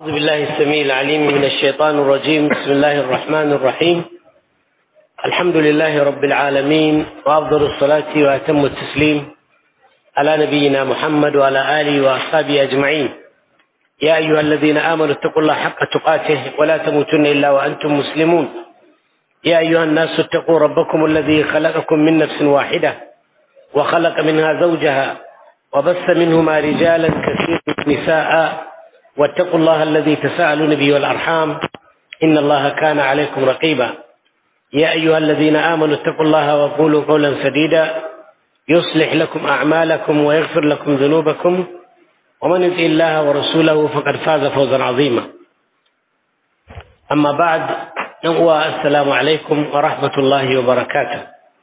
أعوذ بالله السميع العليم من الشيطان الرجيم بسم الله الرحمن الرحيم الحمد لله رب العالمين وأفضل الصلاة وأتم التسليم على نبينا محمد وعلى آله وأصحابه أجمعين يا أيها الذين آمنوا اتقوا الله حق تقاته ولا تموتن إلا وأنتم مسلمون يا أيها الناس اتقوا ربكم الذي خلقكم من نفس واحدة وخلق منها زوجها وبث منهما رجالا كثيرا نساء واتقوا الله الذي تساءلون به والأرحام إن الله كان عليكم رقيبا يا أيها الذين آمنوا اتقوا الله وقولوا قولا سديدا يصلح لكم أعمالكم ويغفر لكم ذنوبكم ومن يطع الله ورسوله فقد فاز فوزا عظيما أما بعد السلام عليكم ورحمة الله وبركاته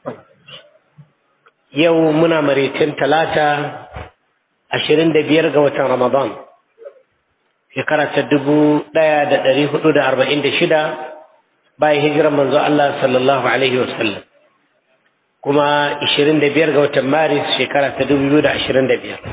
يومنا مريتين ثلاثة عشرين دبير قوة رمضان shekara ta dubu ɗaya da ɗari hudu da arba'in da shida bayan hijirar manzo Allah sallallahu alaihi wasallam kuma ishirin da biyar ga watan maris shekara ta dubu biyu da ashirin da biyar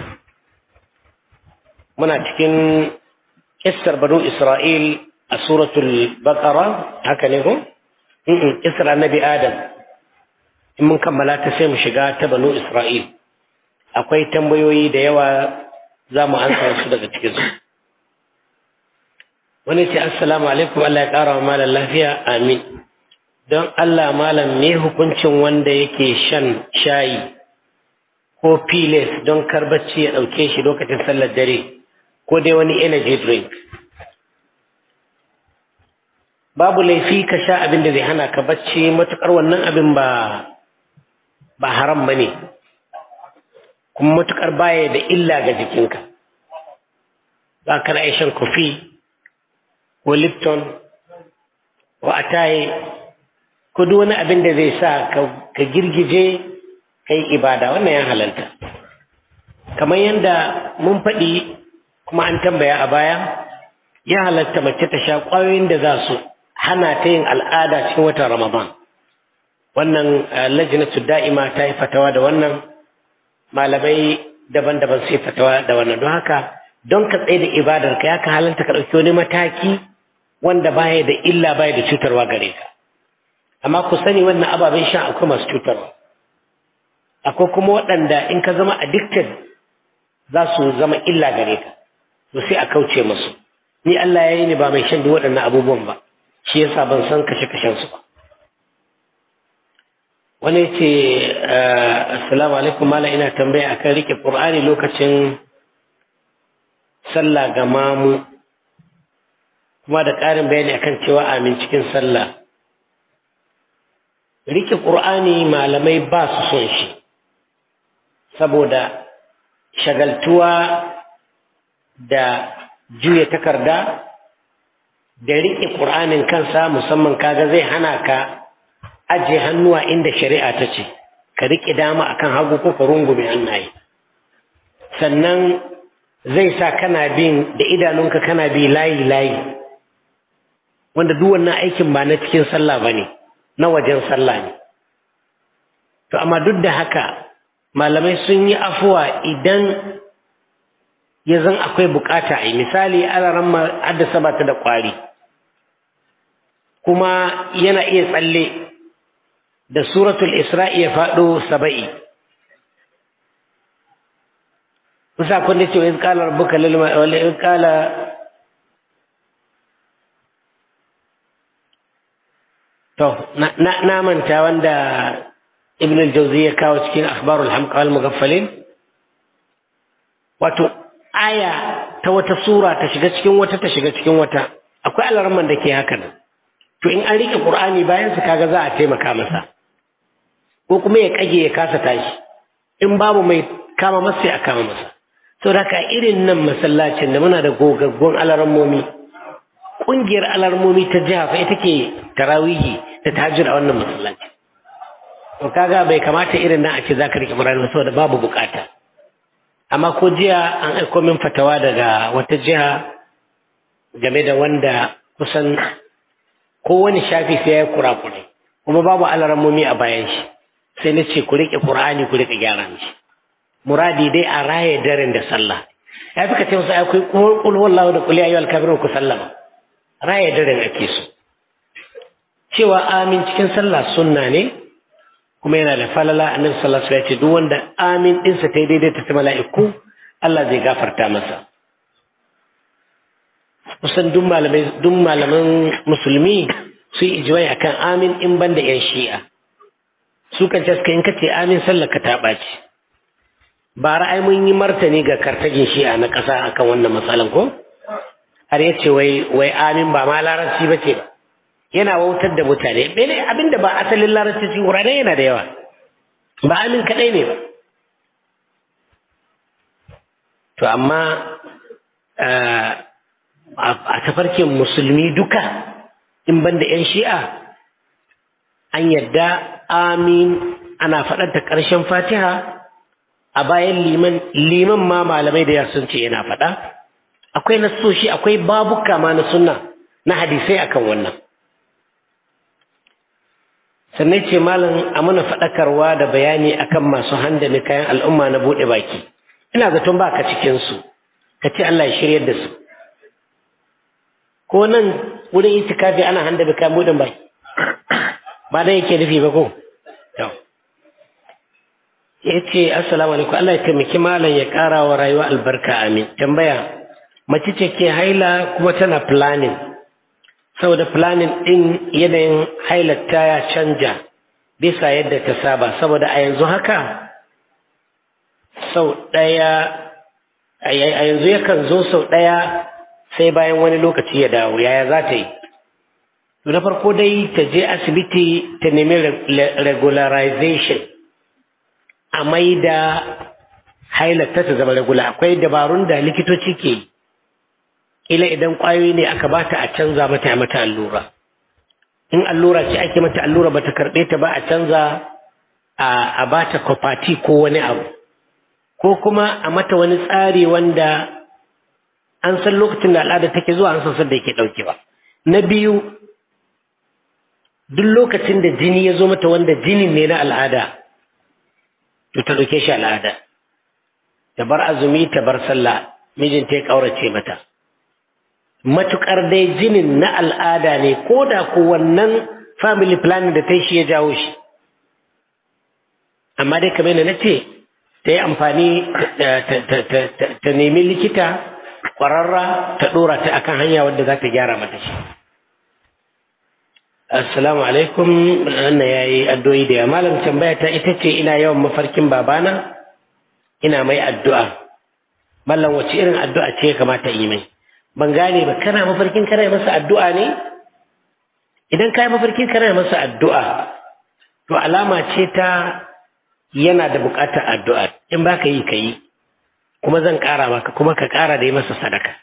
muna cikin kissar banu isra'il a suratul baqara haka ne ko kissar annabi adam in mun kammala ta sai mu shiga ta banu isra'il akwai tambayoyi da yawa za mu ansa su daga cikinsu wani ce assalamu alaikum Allah ya ƙara wa malam lafiya amin don Allah malam me hukuncin wanda yake shan shayi ko piles don bacci ya ɗauke shi lokacin sallar dare ko dai wani energy drink babu laifi ka sha abin da zai hana ka bacci matuƙar wannan abin ba ba haram ba ne kuma matuƙar baya da illa ga jikinka ba ka na shan kofi ko lipton ko ataye ko duk wani abin da zai sa ka girgije ka yi ibada wannan ya halalta kamar yadda mun faɗi kuma an tambaya a baya ya halatta mace ta sha ƙwayoyin da za su hana ta yin al'ada cikin watan ramadan wannan lajinatu da'ima ta yi fatawa da wannan malamai daban-daban sai fatawa da wannan don haka don ka tsaye da ibadarka ya ka halalta ka ɗauki wani mataki wanda baya da illa baya da cutarwa gare ka amma ku sani wannan ababen sha akwai masu cutarwa akwai kuma waɗanda in ka zama addicted za su zama illa gare ka to sai a kauce musu ni Allah ya yi ni ba mai shan duk waɗannan abubuwan ba shi yasa ban san kashe kashen su ba wani ce assalamu alaikum mala ina tambaya akan rike qur'ani lokacin sallah ga mamu kuma da ƙarin bayani akan cewa amin cikin sallah rike ƙur'ani malamai ba su son shi saboda shagaltuwa da juya takarda da rike ƙur'anin kansa musamman kaga zai hana ka ajiye hannuwa inda shari'a ta ce ka rike dama akan hagu ko ka rungume hannaye sannan zai sa kana bin da idanunka kana bi layi layi wanda duk wannan aikin ba na cikin sallah ba ne na wajen sallah ne to amma duk da haka malamai sun yi afuwa idan ya zan akwai bukata a yi misali alaran haddasa ba ta da kwari kuma yana iya tsalle da suratul isra'i ya faɗo saba'i kusa kun da cewa in kala rabbuka lil in kala To, na manta wanda Ibn al-Jawzi ya kawo cikin akhbarul hamqa wal mughaffalin wato aya ta wata sura ta shiga cikin wata ta shiga cikin wata akwai alarman da ke haka nan to in an rike qur'ani bayan su kaga za a taimaka masa ko kuma ya kage ya kasa tashi in babu mai kama masa sai a kama masa saboda ka irin nan masallacin da muna da gogaggun alarmomi kungiyar alarmomi ta jiha fa ita ke tarawihi da tahajjud a wannan masallaci to kaga bai kamata irin nan a ce zaka rike Qur'ani saboda babu bukata amma ko jiya an aiko min fatawa daga wata jiha game da wanda kusan kowane shafi sai ya kurakurai kuma babu alarmomi a bayan shi sai na ce ku rike Qur'ani ku rike gyara mishi muradi dai a raye daren da sallah ya fi ka ce musu akwai kul wallahu da kul ya ayyuhal kafirun ku sallama raya daren ake so cewa amin cikin sallah sunna ne kuma yana da falala annabi sallallahu alaihi wasallam ya ce duk wanda amin dinsa ta daidai ta mala'iku Allah zai gafarta masa kusan duk malamai duk malaman musulmi su yi ijimai akan amin in ban da yan shi'a su kan ce suka in kace amin sallar ka ta ɓaci ba ra'ayi mun yi martani ga kartagin shi'a na ƙasa akan wannan matsalan ko har yace wai wai amin ba ma larabci ba ce ba yana wautar da mutane bene abinda ba asalin larabci cikin wurare yana da yawa ba amin kaɗai ne ba to amma a tafarkin musulmi duka in banda 'yan shi'a an yadda amin ana faɗar da ƙarshen fatiha a bayan liman liman ma malamai da sun ce yana faɗa akwai nasoshi akwai babuka ma na sunna na hadisai akan wannan sannan ce malam a mana faɗakarwa da bayani akan masu handame kayan al'umma na buɗe baki ina zaton baka cikinsu ka ce Allah ya shiryar da su ko nan wurin itikafi ana handa da kayan buɗin baki ba dan yake nufi ba ko ya ce assalamu alaikum Allah ya taimaki malam ya ƙara wa rayuwa albarka amin tambaya mace ce ke haila kuma tana planning saboda planning ɗin yanayin hailata ya canja bisa yadda ta saba saboda a yanzu haka sau ɗaya a yanzu yakan zo sau ɗaya sai bayan wani lokaci ya dawo yaya za ta yi na farko dai ta je asibiti ta nemi regularization a mai da hailata ta zama regula akwai dabarun da likitoci ke ila idan kwayoyi ne aka bata a canza mata mata allura in allura ce ake mata allura bata karɓe ta ba a canza a bata kwafati ko wani abu ko kuma a mata wani tsari wanda an san lokacin da al'ada take zuwa an san sanda yake ɗaukewa na biyu duk lokacin da jini ya zo mata wanda jinin ne na al'ada to ta ɗauke shi al'ada ta bar azumi ta bar sallah mijinta ya ƙaurace mata matuƙar dai jinin na al'ada ne ko da ko wannan family planning da ta yi shi ya jawo shi amma dai kamar na ce ta yi amfani ta nemi likita ƙwararra ta ɗora ta akan hanya wadda za ta gyara mata shi assalamu alaikum wannan ya yi addu'o'i da malam tambaya ta ita ce ina yawan mafarkin babana ina mai addu'a mallam wace irin addu'a ce ya kamata yi mai ban gane ba kana mafarkin kana masa addu'a ne idan ka yi mafarkin kana masa addu'a to alama ce ta yana da buƙatar addu'a in ba ka yi ka yi kuma zan ƙara maka kuma ka ƙara da yi masa sadaka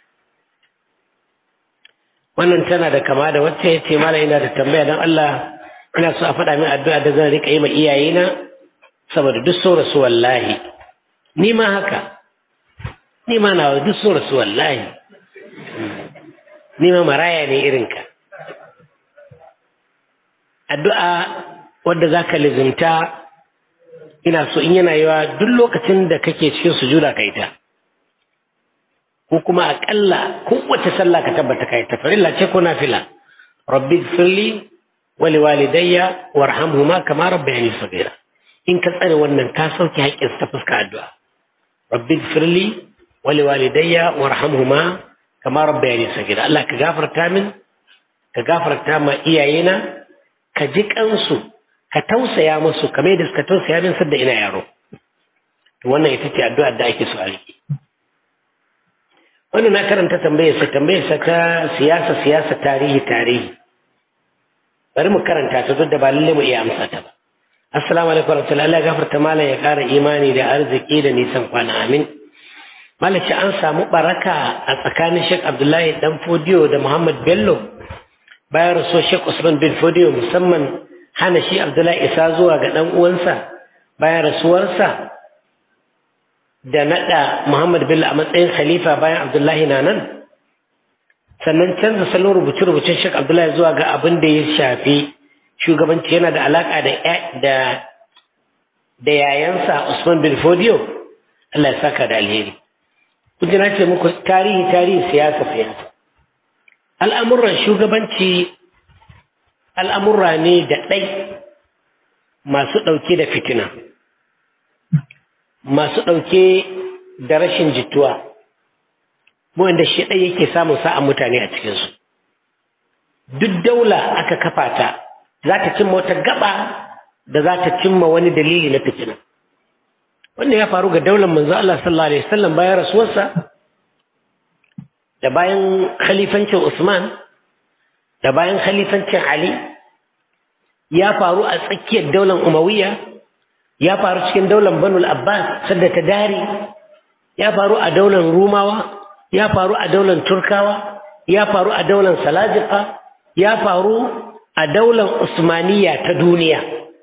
wannan tana da kama da wacce ya ce mala ina da tambaya don Allah ina so a faɗa min addu'a da zan riƙa yi ma iyayena saboda duk so rasu wallahi ni ma haka ni ma na duk so rasu wallahi ni ma maraya ne irinka addu'a wadda za ka lizimta ina so in yana yawa duk lokacin da kake cikin sujuda ka ita ko kuma aƙalla kowace sallah ka tabbata ka ita farilla ce ko nafila rabbi firli wali walidayya warhamhuma kama rabbayani saghira in ka tsare wannan ka sauke haƙƙin ta fuska addu'a rabbi firli wali walidayya warhamhuma kama rabbayani saghira Allah ka gafarta min ka gafarta ma iyayena ka ji kansu ka tausaya musu kamar da suka tausaya min sadda ina yaro to wannan ita ce addu'ar da ake so a riƙe wannan na karanta tambayar sa tambayar sa ta siyasa siyasa tarihi tarihi bari mu karanta ta duk da ba lalle mu iya amsa ta ba assalamu alaikum warahmatullahi Allah gafarta malam ya ƙara imani da arziki da nisan kwana amin malaci an samu baraka a tsakanin Sheikh Abdullahi dan Fodiyo da Muhammad Bello bayan rasuwar Sheikh Usman bin Fodiyo musamman hana shi Abdullahi isa zuwa ga ɗan uwansa bayan rasuwarsa da naɗa Muhammad Bello a matsayin khalifa bayan Abdullahi na nan sannan canza salon rubuce-rubucen Sheikh Abdullahi zuwa ga abin da ya shafi shugabanci yana da alaƙa da da yayansa Usman bin Fodiyo Allah ya saka da alheri kun na ce muku tarihi tarihi siyasa siyasa al'amuran shugabanci al'amurra ne da ɗai masu ɗauke da fitina masu ɗauke da rashin jituwa wanda shi ɗai yake samun sa'an mutane a cikinsu duk daula aka kafa ta za ta cimma wata gaba da za ta cimma wani dalili na fitina wanda ya faru ga daular manzo Allah sallallahu alaihi wasallam bayan rasuwarsa da bayan khalifancin Usman da bayan khalifancin Ali ya faru a tsakiyar daular Umayya ya faru cikin daular Banu Abbas sadda ta dare ya faru a daular Rumawa ya faru a daular Turkawa ya faru a daular Salajika ya faru a daular Usmaniya ta duniya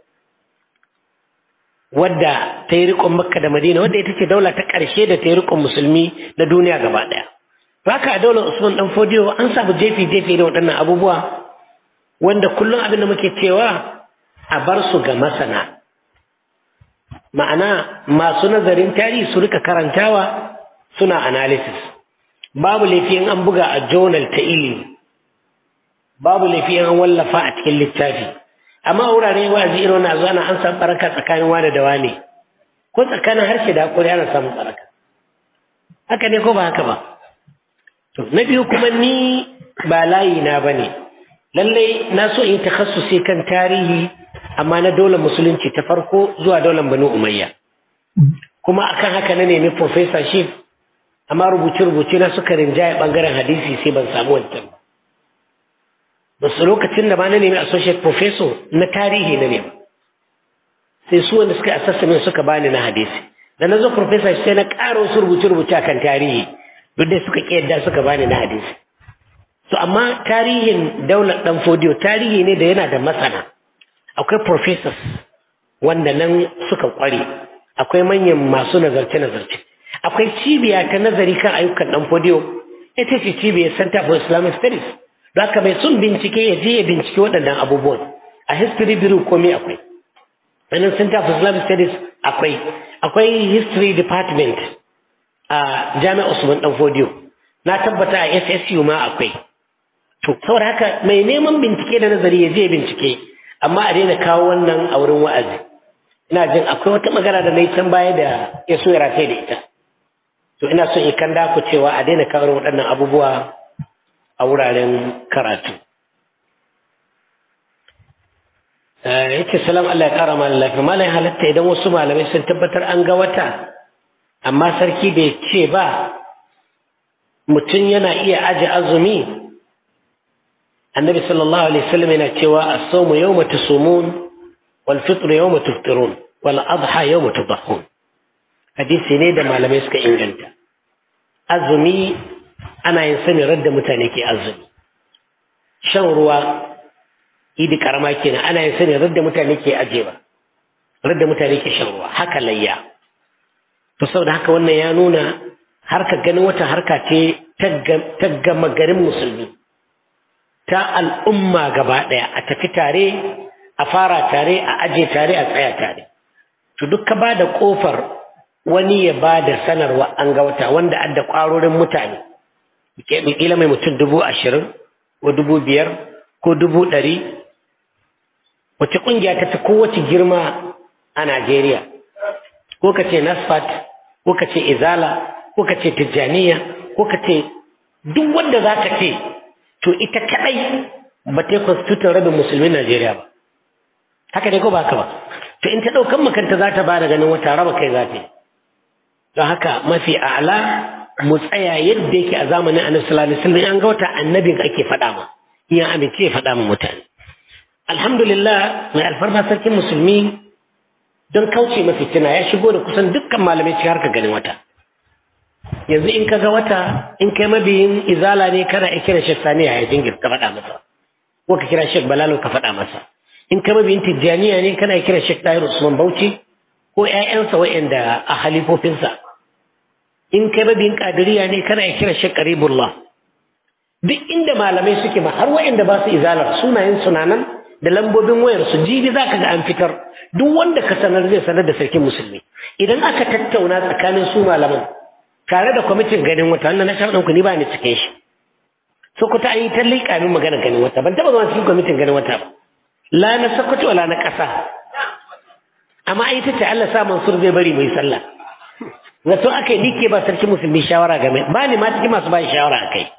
wadda ta yi riƙon makka da madina wadda ita ce daula ta ƙarshe da ta yi riƙon musulmi na duniya gaba ɗaya haka a daular usman ɗan fodiyo an samu jefi jefi da waɗannan abubuwa wanda kullum abin da muke cewa a bar su ga masana ma'ana masu nazarin tarihi su rika karantawa suna analysis babu laifin an buga a journal ta ilimi babu laifin an wallafa a cikin littafi amma wurare wa'azi irin wannan zuwa an samu baraka tsakanin wani da wani ko tsakanin harshe da hakuri ana samun baraka haka ne ko ba haka ba to na biyu kuma ni ba layi na bane lallai na so in takhassusi kan tarihi amma na daular musulunci ta farko zuwa daular banu umayya kuma akan haka na nemi professorship amma rubuce-rubuce na suka rinjaye bangaren hadisi sai ban samu wancan ba basu lokacin da ba na nemi associate professor na tarihi na nema sai su wanda suka assessment suka bani na hadisi da na zo professor sai na ƙara wasu rubuce-rubuce akan tarihi duk da suka ƙiyarda suka bani na hadisi so amma tarihin daular ɗan fodiyo tarihi ne da yana da masana akwai professors wanda nan suka ƙware akwai manyan masu nazarce-nazarce akwai cibiya ta nazari kan ayyukan ɗan fodiyo ita ce cibiyar center for islamic studies da haka mai sun bincike ya je ya bincike waɗannan abubuwan a history bureau komai akwai wannan center for islamic studies akwai akwai history department a jami'ar usman dan fodiyo na tabbata a ssu ma akwai to saboda haka mai neman bincike da nazari ya je ya bincike amma a daina kawo wannan a wurin wa'azi ina jin akwai wata magana da na yi can baya da ya so ya rataye da ita to ina son in kan ku cewa a daina kawo waɗannan abubuwa a wuraren karatu yace salam Allah ya kara mana lafiya malai halatta idan wasu malamai sun tabbatar an ga wata amma sarki bai ce ba mutum yana iya aje azumi annabi sallallahu alaihi wasallam yana cewa as-sawmu yawma tusumun wal fitr yawma tufṭirun wal adha yawma tudhahun hadisi ne da malamai suka inganta azumi ana yin sani radda mutane ke azumi shan ruwa idi karama kenan ana yin sani radda mutane ke ajewa radda mutane ke shan ruwa haka layya to saboda haka wannan ya nuna harka ganin wata harka ce ta gama garin musulmi ta al'umma gaba ɗaya a tafi tare a fara tare a aje tare a tsaya tare to duk ka ba da ƙofar wani ya ba da sanarwa an ga wata wanda adda ƙwarorin mutane kila mai mutum dubu ashirin ko dubu biyar ko dubu ɗari wace ƙungiya ta ta kowace girma a Najeriya ko ka ce Nasfat ko ka ce Izala ko ka ce Tijjaniya ko ka ce duk wanda za ka ce to ita kaɗai ba ta yi constitution rabin musulmin Najeriya ba haka ne ko ba haka ba to in ta ɗaukan makanta za ta ba da ganin wata raba kai za ta yi don haka mafi a'ala mu tsaya yadda yake a zamanin annabi sallallahu alaihi wasallam an ga wata annabin ake faɗa ma in ya amince ya faɗa ma mutane alhamdulillah mai alfarma sarkin musulmi don kauce mafi tuna ya shigo da kusan dukkan malamai cikin harka ganin wata yanzu in ka ga wata in kai mabiyin izala ne kana iya kira shek sani ya jingir ka faɗa masa ko ka kira shek balalo ka faɗa masa in kai mabiyin tijjaniya ne kana iya kira shek tahir usman bauchi ko ƴaƴansa wa'anda a halifofinsa in kai mabiyin kadiriya ne kana iya kira shek qaribullah duk inda malamai suke ma har wa'anda ba su izalar sunayen sunanan da lambobin wayar su jibi za ka ga an fitar duk wanda ka sanar zai sanar da sarkin musulmi idan aka tattauna tsakanin su malaman tare da kwamitin ganin wata wannan na sharɗin ku ni ba ni cikin shi sokoto an yi ta liƙa min magana ganin wata ban taɓa zama cikin kwamitin ganin wata ba la na sokoto wala na ƙasa amma ai ta ce Allah sa Mansur zai bari mai sallah zato aka yi nike ba sarki musulmi shawara game ba ni ma cikin masu ba shawara a kai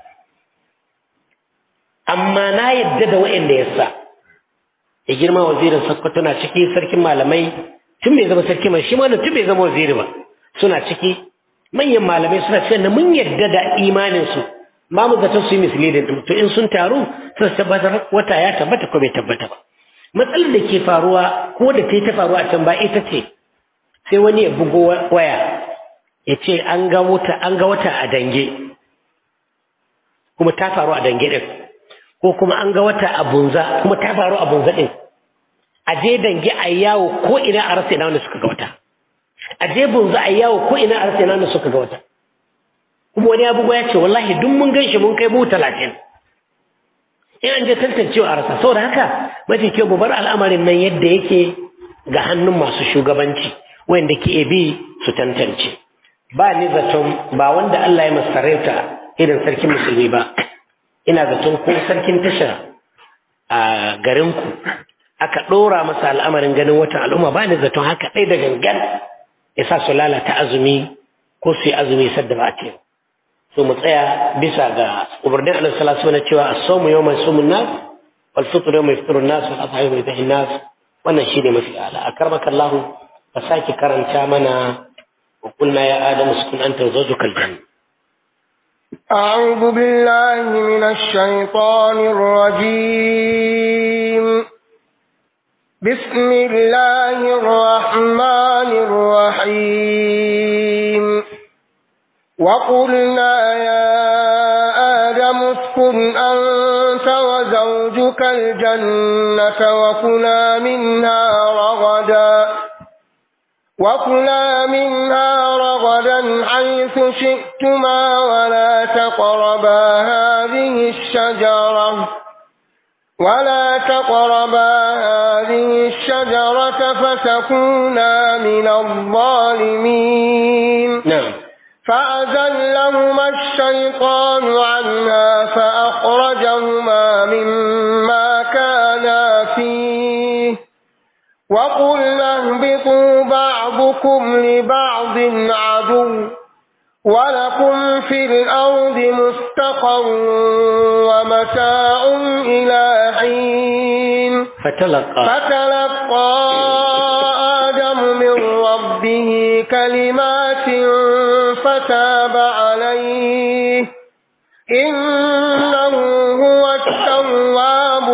amma na yadda da wa'anda ya sa ya girma wazirin sokoto na ciki sarkin malamai tun bai zama sarki mai shi ma tun bai zama waziri ba suna ciki manyan malamai suna cewa na mun yadda da imaninsu ma mu zaton su yi misali da to in sun taru sun tabbatar wata ya tabbata ko bai tabbata ba matsalar da ke faruwa ko da ta yi ta faruwa a can ba ita ce sai wani ya bugo waya ya ce an ga wata an ga wata a dange kuma ta faru a dange din ko kuma an ga wata a bunza kuma ta faru a bunza din a je dange a yawo ko ina a rasa ina wanda suka ga wata a je bunza a yawo ko ina a rasa ina wanda suka ga wata kuma wani abubuwa ya ce wallahi duk mun gan shi mun kai mu talatin in an je tantancewa a rasa saboda haka mafi kyau mu bar al'amarin nan yadda yake ga hannun masu shugabanci wanda ke bi su tantance ba ni zaton ba wanda Allah ya masarauta irin sarkin musulmi ba ina zaton ko sarkin tasha a garinku aka ɗora masa al'amarin ganin watan al'umma ba ni zaton haka ɗai da gangan ya sa su lalata azumi ko su yi azumi sadda ba a ce so mu tsaya bisa ga umarnin annabi sallallahu alaihi wasallam cewa as-sawmu yawma yasumun nas wal fitru yawma yafṭiru an-nas wal adha yawma yadhi an-nas wannan shine mafi ala akramaka Allah ka saki karanta mana wa qulna ya adamu uskun anta wa zawjuka al-janna أعوذ بالله من الشيطان الرجيم بسم الله الرحمن الرحيم وقلنا يا آدم اسكن أنت وزوجك الجنة وكلا منها رغدا وكلا منها رغدا حيث شئتما ولا تقربا هذه الشجرة ولا تقربا هذه الشجرة فتكونا من الظالمين نعم فأزلهما الشيطان عنها فأخرجهما مما كانا فيه وقلنا اهبطوا بعضكم لبعض عدو ولكم في الأرض مستقر ومتاع إلى حين فتلقى فتلقى آدم من ربه كلمات فتاب عليه إنه هو التواب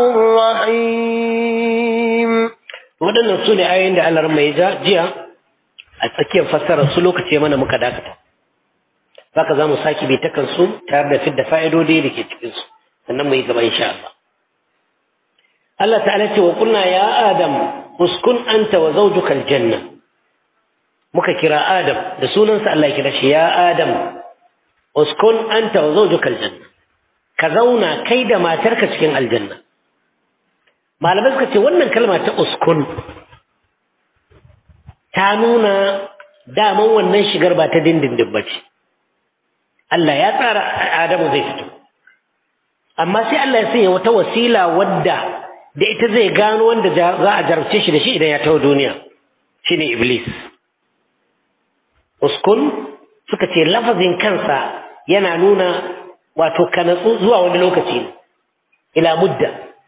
الرحيم waɗannan su ne ayoyin da Allah mai ja jiya a tsakiyar fassarar su lokaci mana muka dakata zaka za mu sake bi ta kansu tare da fidda fa'idodi da ke cikin su sannan mu yi gaba insha Allah Allah ta'ala ce wa kunna ya Adam uskun anta wa zawjuka aljanna muka kira Adam da sunansa Allah ya kira shi ya Adam uskun anta wa zawjuka aljanna ka zauna kai da matarka cikin aljanna malamai suka ce wannan kalma ta uskun ta nuna daman wannan shigar ba ta dindindin ba ce Allah ya tsara Adamu zai fito amma sai Allah ya sanya wata wasila wadda da ita zai gano wanda za a jarabce shi da shi idan ya taho duniya shine Iblis uskun suka ce lafazin kansa yana nuna wato kanatsu zuwa wani lokaci ne ila mudda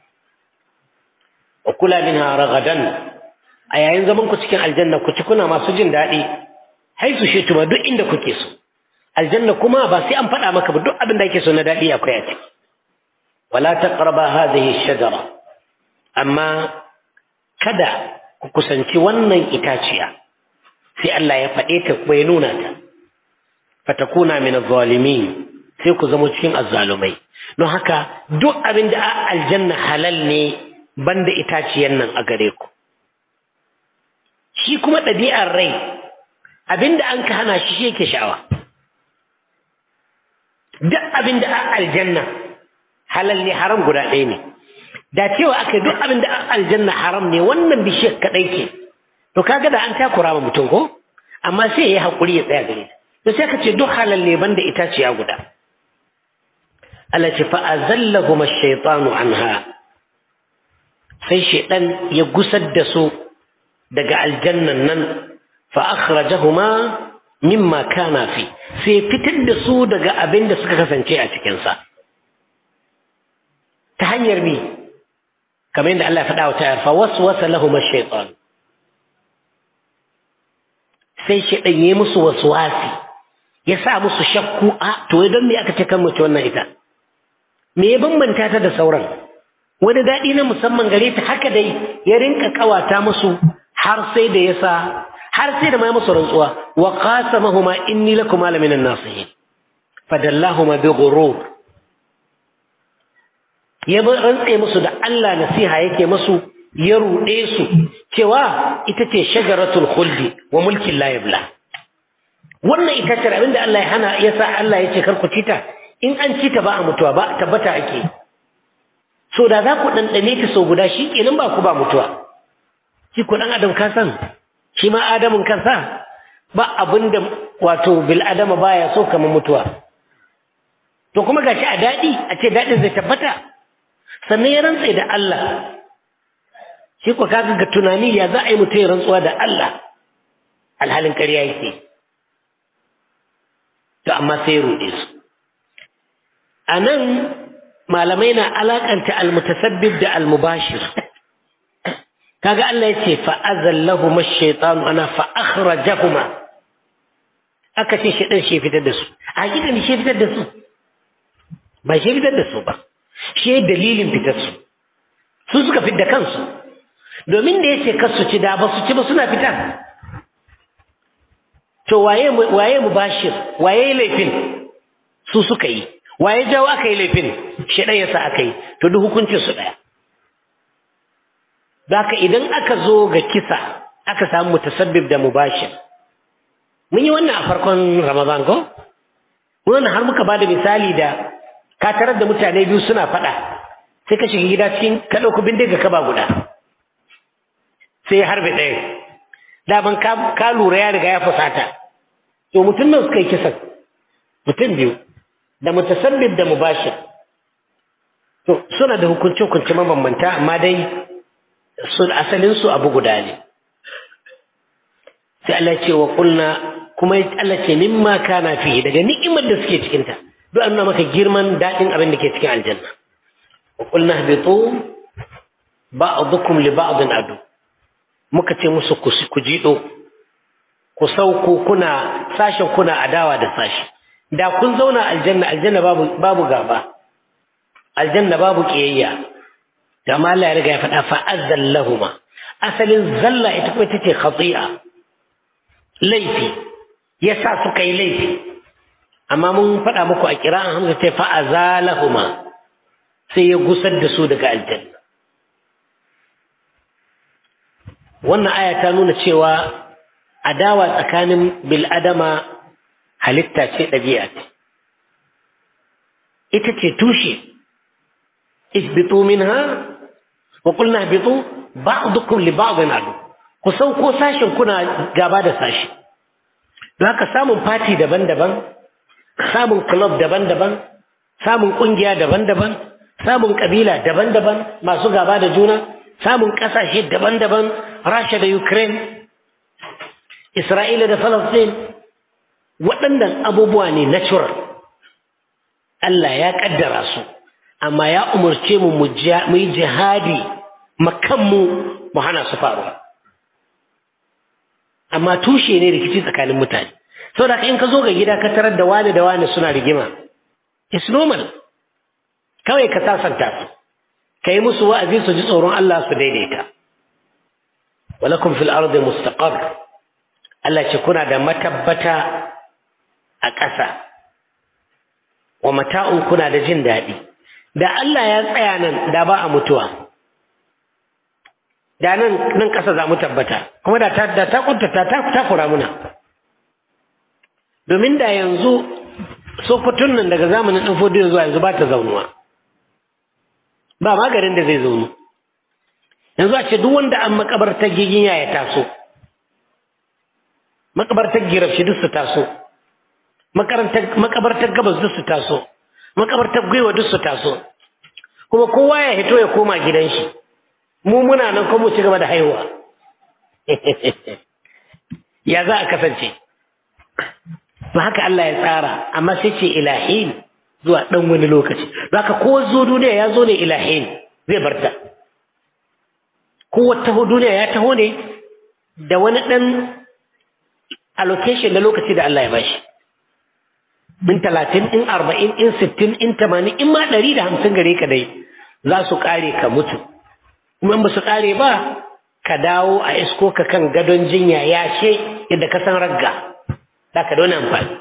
wa kula minha ragadan a yayin zaman ku cikin aljanna ku ci kuna masu jin daɗi haisu shi tuma duk inda kuke so aljanna kuma ba sai an faɗa maka ba duk abin da ake so na daɗi akwai a ciki wala taqraba hadhihi shajara amma kada ku kusanci wannan itaciya sai Allah ya faɗe ta kuma ya nuna ta fatakuna min adh-dhalimin sai ku zama cikin azzalumai don haka duk abin da aljanna halal ne banda itaciyan nan a gare ku shi kuma ɗabi'ar rai abinda an ka hana shi shi yake sha'awa duk abinda a aljanna halal ne haram guda ɗaya ne da cewa aka duk abinda a aljanna haram ne wannan bishiyar kaɗai ke to kaga da an takura ma mutum ko amma sai ya yi haƙuri ya tsaya gare ta to sai ka ce duk halal ne banda itaciya guda Allah ce fa azallahum ash-shaytanu anha sai shaytan ya gusar da su daga aljannan nan fa akhrajahuma mimma kana fi sai fitar da su daga abin da suka kasance a cikin sa ta hanyar bi kamar yadda Allah ya faɗa wa ta'ala fa waswasa lahum ash-shaytan sai shaytan ya musu waswasi ya sa musu shakku a to don me aka ce kan mace wannan ita me ya bambanta ta da sauran wani daɗi na musamman gare ta haka dai ya rinka kawata musu har sai da yasa har sai da ma musu rantsuwa wa qasamahuma inni lakum la minan nasihin fadallahuma bi ghurur ya rantse musu da Allah nasiha yake musu ya ruɗe su cewa ita ce shajaratul khuldi wa mulkin la yabla wannan ita ce abinda Allah ya hana ya sa Allah ya ce kar ku cita in an cita ba a mutuwa ba tabbata ake so da za ku ɗanɗane ta sau guda shi kenan ba ku ba mutuwa shi ku ɗan adam ka san shi ma adamin kansa ba abin da wato bil adama baya so kamar mutuwa to kuma gashi a daɗi a ce daɗin zai tabbata sannan ya rantse da Allah shi ku kaga ga tunani ya za a yi mutum ya rantsuwa da Allah alhalin ƙarya yake to amma sai ya ruɗe su a nan malamai na alakanta almutasabbib da almubashir kaga Allah ya ce fa'azallahu mashaitanu ana fa'akhrajahuma aka ce shi ɗan shi fitar da su a hakika shi fitar da su ba shi fitar da su ba shi dalilin fitar su su suka fit da kansu domin da ya ce kasu ci da ba su ci ba suna fita to waye waye mubashir waye laifin su suka yi waye jawo aka yi laifin shi ɗaya sa aka yi to duk hukuncin su ɗaya Zaka idan aka zo ga kisa aka samu mutasabbib da mubashir mun yi wannan a farkon ramadan ko wannan har muka bada misali da ka tarar da mutane biyu suna faɗa sai ka shiga gida cikin ka ɗauki bindiga ka ba guda sai ya harbe ɗaya daman ka lura ya riga ya fusata to mutum nan suka yi kisan mutum biyu da mutasabbib da mubashir to suna da hukunce-hukunce mabambanta amma dai sun asalin su abu guda ne sai Allah ce wa kulna kuma Allah ce mimma kana fi daga ni'imar da suke cikin ta duk an maka girman dadin abin da ke cikin aljanna wa qulna habitu ba'dukum li ba'din adu muka ce musu ku jido ku sauko kuna sashen kuna adawa da sashi da kun zauna aljanna aljanna babu babu gaba aljanna babu kiyayya da ma Allah ya riga ya faɗa fa azzallahuma asalin zalla ita kuma ita ce khati'a laifi yasa suka yi laifi amma mun faɗa muku a kira'an hamza ce fa azalahuma sai ya gusar da su daga aljanna wannan aya ta nuna cewa adawa tsakanin bil'adama halitta ce ɗabi'a ce ita ce tushe ihbitu minha wa qulna ihbitu ba'dukum li ba'din adu ku sauko sashin kuna gaba da sashi don haka samun fati daban-daban samun club daban-daban samun kungiya daban-daban samun kabila daban-daban masu gaba da juna samun kasashe daban-daban rasha da ukraine isra'ila da palestine waɗannan abubuwa ne natural Allah ya ƙaddara su amma ya umarce mu mu yi jihadi makanmu mu hana su faruwa amma tushe ne rikici tsakanin mutane saboda in ka zo ga gida ka tarar da wani da wani suna rigima it's normal kawai ka sasanta su ka yi musu wa'azi su ji tsoron Allah su daidaita walakum fil ardi mustaqar Allah ce kuna da matabbata a ƙasa wa mata'un kuna da jin daɗi da Allah ya tsaya nan da ba a mutuwa da nan nan ƙasa za mu tabbata kuma da ta da ta kuntata ta ta kura muna domin da yanzu sokotun nan daga zamanin ɗan fodiyo zuwa yanzu ba ta zaunuwa ba magarin da zai zaunu yanzu a ce duk wanda an makabartar giginya ya taso makabartar girafshi duk su taso makabartar gabas duk su taso makabartar gwiwa duk su taso kuma kowa ya hito ya koma gidan shi mu muna nan kuma ci gaba da haihuwa ya za a kasance ba haka Allah ya tsara amma sai ce ilahin zuwa ɗan wani lokaci ba haka ko zo duniya ya zo ne ilahin zai barta ko taho duniya ya taho ne da wani ɗan allocation na lokaci da Allah ya bashi in talatin in arba'in in sittin in tamanin in ma ɗari da hamsin gare ka dai za su ƙare ka mutu kuma in ba su ƙare ba ka dawo a isko ka kan gadon jinya ya ce yadda ka san ragga za ka da amfani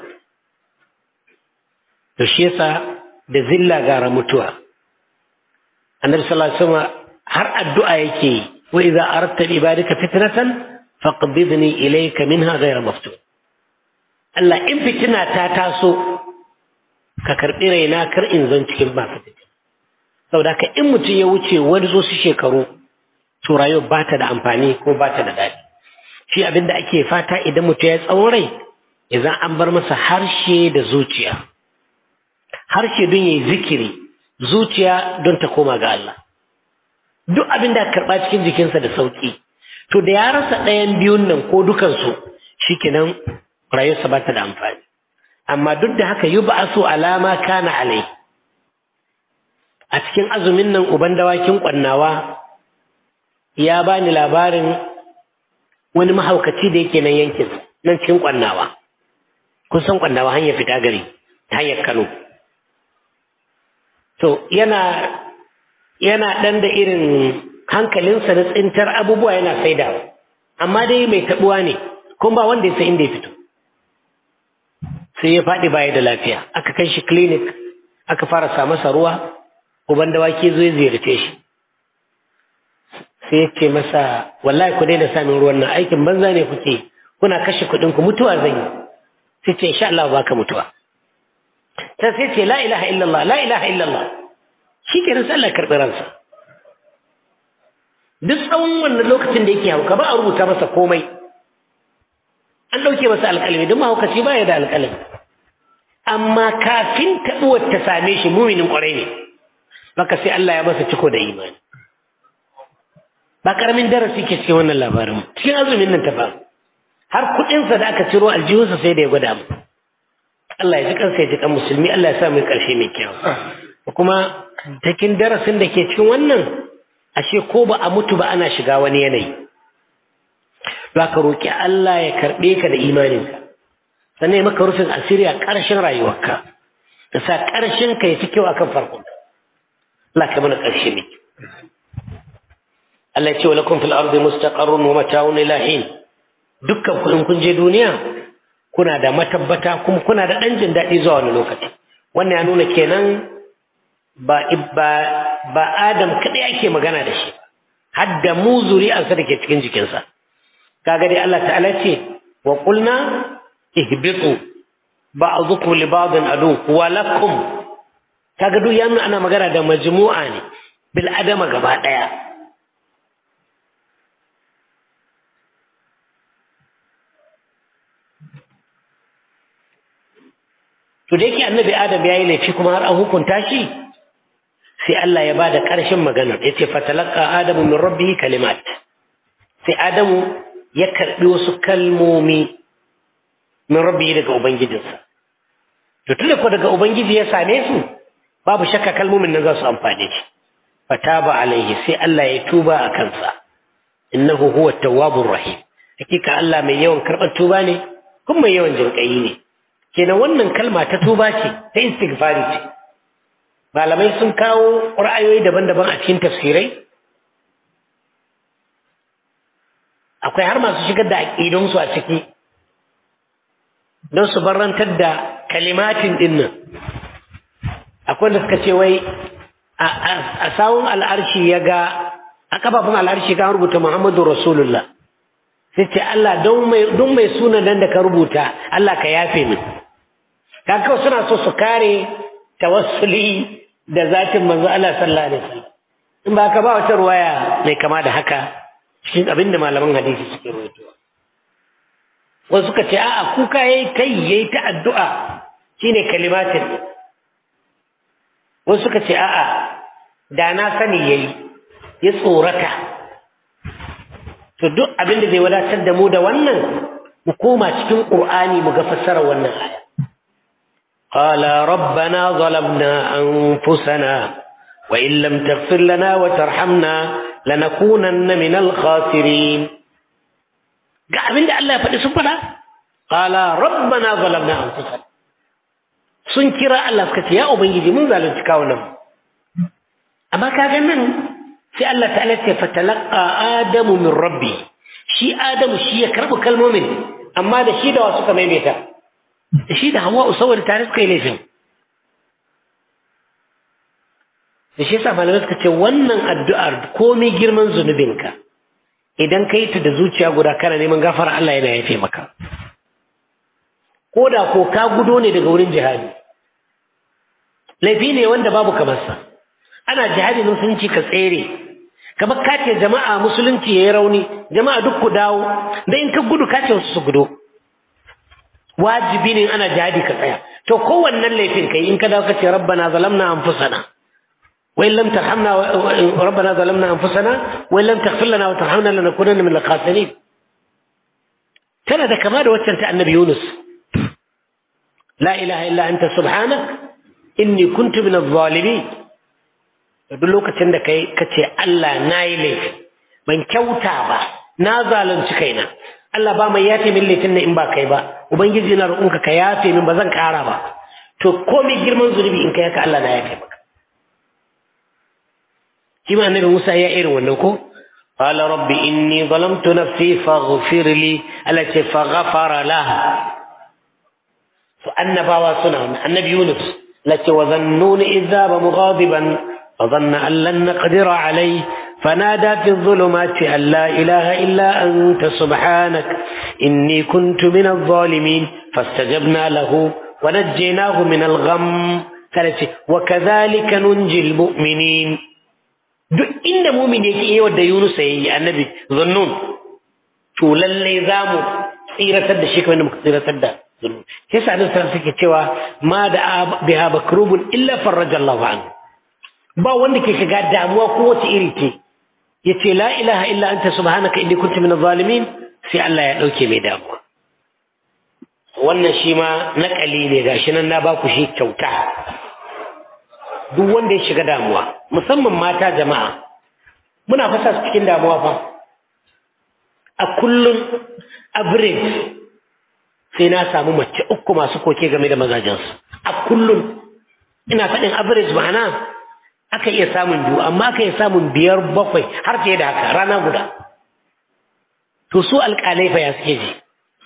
to shi yasa da zilla gara mutuwa annabi sallallahu alaihi wasallam har addu'a yake yi wa idza aradta ibadika fitnatan faqbidni ilayka minha ghayra maftun Allah in fitina ta taso ka karbi raina kar in zan cikin ba fitina saboda ka in mutum ya wuce wani zo su shekaru to rayuwa ba ta da amfani ko ba ta da daɗi shi abin da ake fata idan mutum ya tsawon rai idan an bar masa harshe da zuciya harshe don yayi zikiri zuciya don ta koma ga Allah duk abin da karɓa cikin jikinsa da sauƙi to da ya rasa ɗayan biyun nan ko dukansu shikenan rayuwarsa ba ta da amfani amma duk da haka yi ba so alama kana alai a cikin azumin nan uban dawakin ƙwannawa ya bani labarin wani mahaukaci da yake nan yankin nan cikin ƙwannawa kun san ƙwannawa hanyar fita gari ta hanyar kano to yana yana ɗan da irin hankalinsa na tsintar abubuwa yana saidawa amma dai mai taɓuwa ne kuma ba wanda ya san inda ya fito sai ya faɗi baya da lafiya aka kai shi clinic aka fara sa masa ruwa uban dawaki zo ya ziyarce shi sai ya ce masa wallahi ku daina samun ruwan nan aikin banza ne kuke kuna kashe kuɗin ku mutuwa zan yi sai ce insha Allah baka mutuwa ta sai ce la ilaha illallah la ilaha illallah shi ke nan sallar karɓi ransa duk tsawon wannan lokacin da yake hauka ba a rubuta masa komai an ɗauke masa alƙalami don mahaukaci ba ya da alƙalami amma kafin taɓuwar ta same shi muminin ƙwarai ne baka sai Allah ya masa ciko da imani ba ƙaramin darasi ke cikin wannan labarin cikin azumin nan ta ba har kuɗinsa da aka ciro aljihunsa sai da ya gwada mu Allah ya ji kansa ya ji kan musulmi Allah ya sa mai ƙarshe mai kyau kuma cikin darasin da ke cikin wannan ashe ko ba a mutu ba ana shiga wani yanayi za ka roƙi Allah ya karɓe ka da imaninka sannan ya maka rufin asiri a ƙarshen rayuwarka da sa ƙarshen ka ya fi kyau akan farkon Allah ka mana ƙarshe mai Allah ya ce wa lakum fil ardi mustaqarrun wa mata'un ila hin dukkan ku in kun je duniya kuna da matabbata kuma kuna da ɗan jin daɗi zuwa wani lokaci wannan ya nuna kenan ba ba ba Adam kadai ake magana da shi har da mu zuri'arsa da ke cikin jikinsa kaga dai Allah ta'ala ce wa qulna ihbitu ba'dukum li ba'din adu wa lakum kaga duk yana ana magana da majmu'a ne bil adama gaba daya to da yake annabi adam ya yi laifi kuma har an hukunta shi sai Allah ya ba da ƙarshen maganar ya ce fatalaka adamu min rabbihi kalimat sai adamu ya karɓi wasu kalmomi min rabbihi daga ubangijinsa to tunda ko daga ubangiji ya same su babu shakka kalmomin nan za su amfane shi fataba alaihi sai Allah ya tuba a kansa innahu huwa tawwabur rahim hakika Allah mai yawan karɓar tuba ne kuma mai yawan jinƙayi ne kenan wannan kalma ta tuba ce ta istighfari ce malamai sun kawo ra'ayoyi daban-daban a cikin tafsirai akwai har masu shigar da aƙidunsu a ciki don su barantar da kalimatin dinnan akwai da suka ce wai a sawun al'arshi ya ga a kafafun al'arshi ka rubuta muhammadu rasulullah sai ce Allah don mai suna nan da ka rubuta Allah ka yafe min kawai suna so su kare tawassuli da zatin manzo Allah sallallahu alaihi wasallam in ba ka ba wata ruwaya mai kama da haka cikin abin da malaman hadisi suke rawaitowa wasu suka ce a'a kuka yayi kai yayi ta addu'a shine kalimatin wasu suka ce a'a da na sani yayi ya tsorata to duk abin da zai wadatar da mu da wannan mu koma cikin qur'ani mu ga fassarar wannan aya qala rabbana zalamna anfusana wa in lam taghfir lana wa tarhamna lanakunanna minal khasirin ga abin da Allah ya faɗi sun faɗa qala rabbana zalamna anfusana sun kira Allah suka ce ya ubangiji mun zalunci kawunan amma kaga nan sai Allah ta'ala ce fatalaqa adamu min rabbi shi adamu shi ya karbi kalmomin amma da shi da wasu suka maimaita da shi da hawa saboda tare suka yi laifin da shi yasa malamai suka ce wannan addu'ar komai girman zunubinka idan ka yi ta da zuciya guda kana neman gafara Allah yana yafe maka ko da ko ka gudo ne daga wurin jihadi laifi ne wanda babu kamarsa ana jihadi na musulunci ka tsere kamar ka ce jama'a musulunci ya yi rauni jama'a duk ku dawo da in ka gudu ka ce wasu su gudo wajibi ne ana jihadi ka tsaya to kowannen laifin kai in ka dawo ka ce rabbana zalamna anfusana wa in lam tarhamna rabbana zalamna anfusana wa in lam taghfir lana wa tarhamna lanakunanna min al-khasirin tana da kama da waccan ta annabi Yunus la ilaha illa anta subhanak inni kuntu min adh-dhalimin duk lokacin da kai kace Allah nayi laifi ban kyauta ba na zalunci kaina Allah ba mai yafe min laifin in ba kai ba ubangiji na roƙonka ka yafe min ba zan ƙara ba to komai girman zunubi in kai haka Allah na yafe maka shi ma annabi Musa ya irin wannan ko قال رب إني ظلمت نفسي فاغفر لي التي فغفر لها فأنبا وسنة النبي يونس التي وظنون إذ ذهب مغاضبا فظن أن لن نقدر عليه فنادى في الظلمات أن لا إله إلا أنت سبحانك إني كنت من الظالمين فاستجبنا له ونجيناه من الغم وكذلك ننجي المؤمنين duk inda mumin yake yi wadda Yunus ya yi annabi zannun to lalle za mu tsiratar da shi kamar da muka tsiratar da zannun sai sa annabi sallallahu suke cewa ma da biha bakrubun illa farraja Allah anhu ba wanda ke shiga damuwa ko wace iri ce yace la ilaha illa anta subhanaka inni kuntu minaz zalimin sai Allah ya dauke mai damuwa wannan shi ma nakali ne gashi nan na baku shi kyauta duk wanda ya shiga damuwa musamman mata jama'a muna fasa su cikin damuwa fa a kullum average sai na samu mace uku masu koke game da mazajensu a kullum ina faɗin average ma'ana aka iya samun biyu amma aka iya samun biyar bakwai har fiye da haka rana guda to su alƙalai fa ya suke ji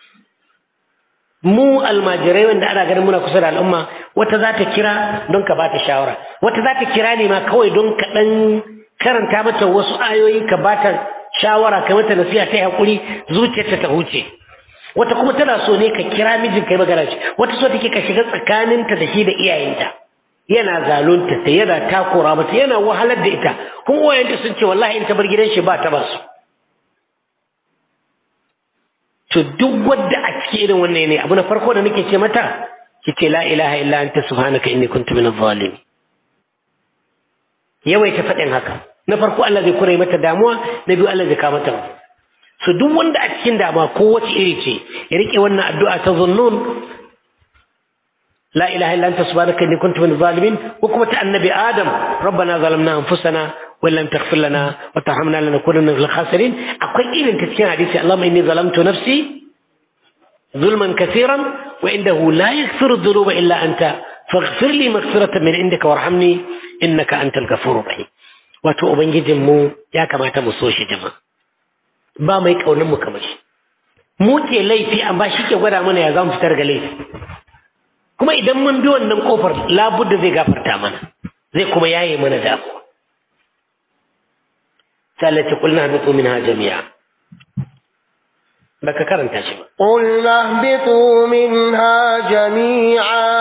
mu almajirai wanda ana ganin muna kusa da al'umma wata za ta kira don ka bata shawara wata za ta kira ne ma kawai don ka ɗan karanta mata wasu ayoyi ka bata shawara ka mata nasiha ta hakuri zuciyarta ta huce wata kuma tana so ne ka kira mijin kai magana ce wata so take ka shiga tsakaninta da shi da iyayenta yana zalunta ta yana takura mata yana wahalar da ita kuma uwayenta sun ce wallahi in ta bar gidan shi ba ta ba su to duk wadda a cikin irin wannan ne abu na farko da nake ce mata kike la ilaha illa anta subhanaka inni kuntu minadh zalimin yawaita faɗin haka na farko Allah zai kure mata damuwa na biyu Allah zai kawo mata so duk wanda a cikin damuwa ko wace iri ce ya rike wannan addu'a ta zunnun la ilaha illa anta subhanaka inni kuntu minadh zalimin ko kuma ta annabi adam rabbana zalamna anfusana wa lam taghfir lana wa tarhamna lanakunanna minal khasirin akwai irin ta cikin hadisi Allahumma inni zalamtu nafsi ظلما كثيرا وعنده لا يغفر الذنوب إلا أنت فاغفر لي مغفرة من عندك وارحمني إنك أنت الغفور الرحيم wato ubangijinmu ya kamata mu so shi jama ba mai kaunin mu kamar shi mu ke laifi amma shi ke gwada mana ya zamu fitar ga laifi kuma idan mun bi wannan kofar labudda zai gafarta mana zai kuma yaye mana damuwa sai Allah ya kulna habitu minha jami'a baka karanta shi ba قلنا اهبطوا منها جميعا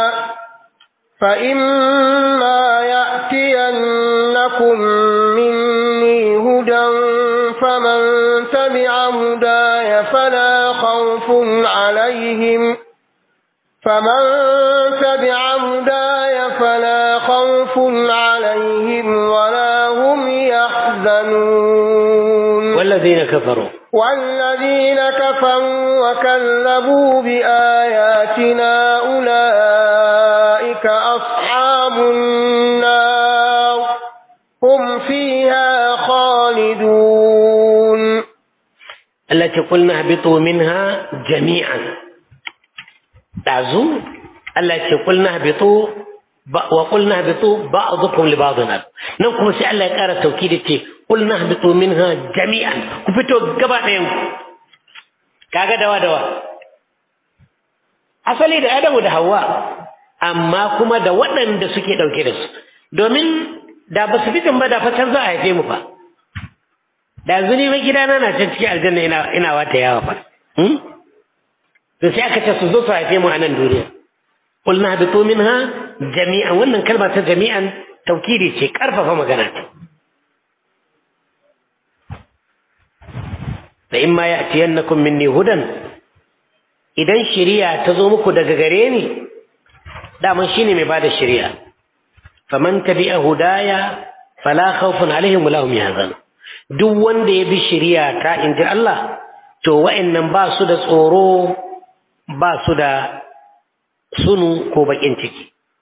فإما يأتينكم مني هدى فمن تبع هداي فلا خوف عليهم فمن تبع هداي فلا خوف عليهم ولا هم يحزنون والذين كفروا والذين كفروا وكذبوا بآياتنا أولئك أصحاب النار هم فيها خالدون التي قلنا اهبطوا منها جميعا تعزو التي قلنا اهبطوا وقلنا اهبطوا بعضكم لبعض عدو نوكم سي الله يقرا توكيد قلنا اهبطوا منها جميعا كفتو غبا دين kaga dawa dawa asali da Adamu da Hawwa amma kuma da waɗanda suke ɗauke da su domin da ba su fitin ba da fatan za a haife mu fa da zuni mai gidana na can cikin aljanna ina ina wata yawa fa to sai aka ce su zo su haife mu a nan duniya qul nahbitu minha jami'an wannan kalma ta jami'an taukidi ce karfafa magana ce fa imma ya'tiyannakum minni hudan idan shari'a ta zo muku daga gare ni daman shine mai bada shari'a faman tabi'a hudaya fala khawfun alaihim wala hum yahzanun duk wanda ya bi shari'a ta inji Allah to wa'annan ba su da tsoro ba su da sunu ko bakin ciki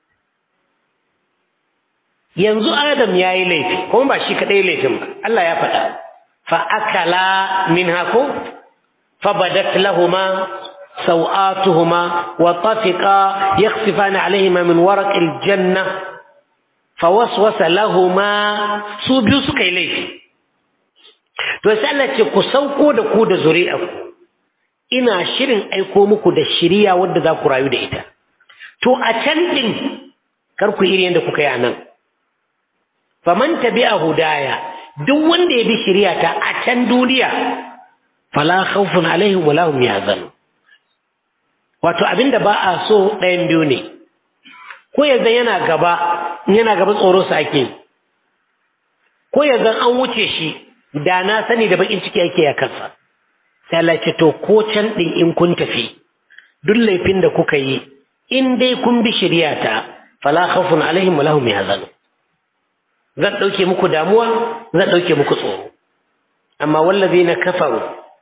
yanzu Adam ya yi laifi kuma ba shi kaɗai laifin ba Allah ya faɗa fa akala min hako fa badat lahuma sau'atuhuma wa tafiqa yakhsifani alaihima min waraqil janna fa waswasa lahuma su biyu suka yi laifi to sai Allah ce ku sauko da ku da zuri'arku ina shirin aiko muku da shiriya wadda za ku rayu da ita to a can din kar ku iri yadda kuka yi a nan faman tabi'a hudaya duk wanda ya bi shiriya ta a can duniya fala khawfun alaihim wala hum yahzanun wato abinda ba a so ɗayan biyu ne ko yanzu yana gaba yana gaba tsoro sa ake ko yanzu an wuce shi da na sani da bakin ciki ake ya kansa sai Allah ce to ko can din in kun tafi duk laifin da kuka yi in dai kun bi shari'ata fala khawfun alaihim wala hum yahzanun zan dauke muku damuwa zan dauke muku tsoro amma wallazina kafaru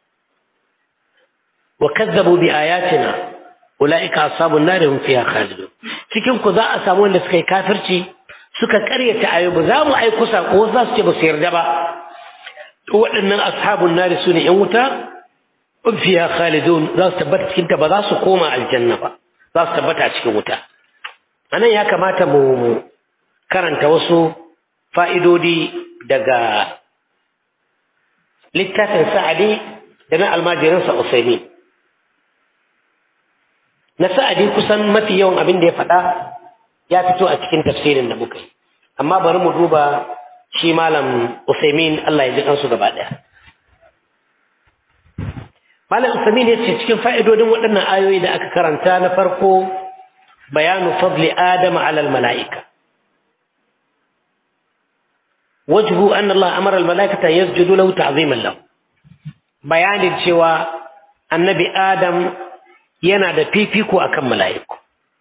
wa kazzabu bi ayatina ulaika ashabun nar hum fiha khalidun cikin ku za a samu wanda suka yi kafirci suka karyata ayyuba za mu aiku sako za su ce ba su yarda ba waɗannan ashabun nari su ne ‘yan wuta fiya khalidun za su tabbata cikin ta ba za su koma aljanna ba za su tabbata cikin wuta a nan ya kamata mu karanta wasu fa'idodi daga littafin sa'adi da na almajirinsa usaimi na sa'adi kusan mafi yawan abin da ya faɗa ya fito a cikin tafsirin da muka yi amma bari mu duba shi malam Usaimin Allah ya ji kansu gaba ɗaya. Malam Usaimin ya ce cikin fa'idodin waɗannan ayoyi da aka karanta na farko bayanu fadli Adama alal mala'ika. Wajhu an Allah amara al-mala'ikata yasjudu lahu ta'ziman lahu. Bayanin cewa annabi Adam yana da fifiko akan mala'iku.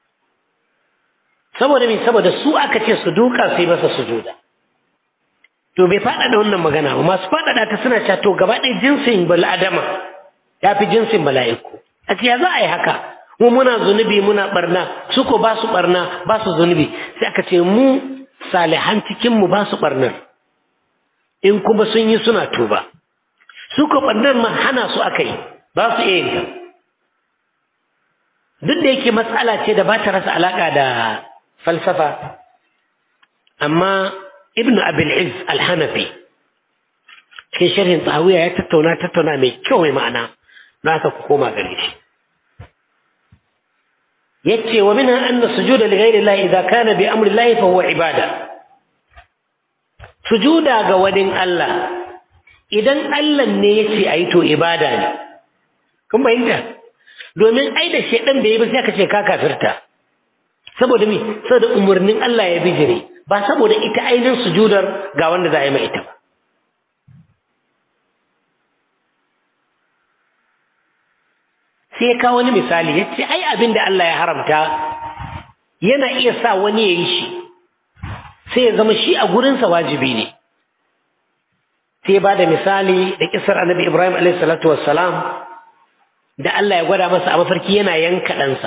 Saboda me saboda su aka ce su duka su yi masa sujuda. to bai faɗaɗa wannan magana ba masu faɗaɗa ta suna cewa to gaba ɗaya jinsin bal'adama ya fi jinsin mala'iku a ya za a yi haka mu muna zunubi muna barna su ko ba su barna ba su zunubi sai aka ce mu salihan cikin mu ba su barnar in kuma sun yi suna tuba su ko barnar ma hana su aka yi ba su iya yin duk da yake matsala ce da ba ta rasa alaƙa da falsafa amma ibn abil iz al-hanafi cikin sharhin tsawiya ya tattauna tattauna mai kyau mai ma'ana na haka ku koma gare shi yace wa minha anna sujuda li ghayri Allah idza kana bi amri Allah fa huwa ibada sujuda ga wadin Allah idan Allah ne yace ayi to ibada ne kun bayyana domin ai da shedan bai yi ba sai ka ce ka kafirta saboda me saboda umurnin Allah ya bijire ba saboda ita ainihin sujudar ga wanda za a yi mai ita ba. Sai ya kawo wani misali ya ce, ai abin da Allah ya haramta yana iya sa wani ya yi shi sai ya zama shi a gurinsa wajibi ne sai ba da misali da kisar annabi ibrahim alaihi salatu wassalam da Allah ya gwada masa a mafarki yana yanka ɗansa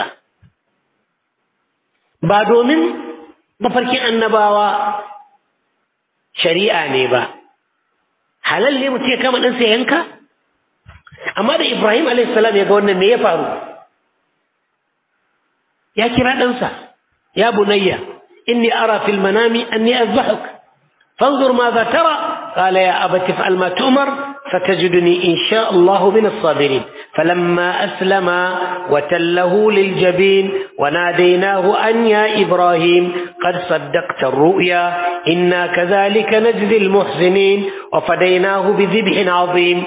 ba domin mafarkin annabawa shari'a ne ba halal ne mutum ya kama ɗansa ya yanka amma da ibrahim alaihi salam ya ga wannan me ya faru ya kira ɗansa ya bunayya inni ara fil manami anni azbahuk fanzur madha tara qala ya abati fa'al ma tu'mar فتجدني إن شاء الله من الصابرين فلما أسلم وتله للجبين وناديناه أن يا إبراهيم قد صدقت الرؤيا إنا كذلك نجزي المحسنين وفديناه بذبح عظيم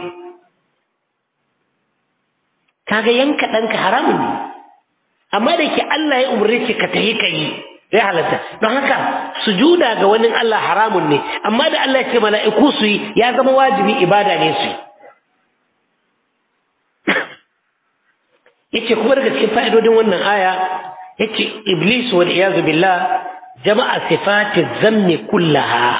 kaga yanka ɗanka haramun ne amma da ke Allah ya umarce ka tahi ka yi zai halatta don haka sujuda ga wani Allah haramun ne amma da Allah ya ce mala'iku su yi ya zama wajibi ibada ne su yace kuma daga cikin fa'idodin wannan aya yace iblis wal iyazu billah jama'a sifati zammi kullaha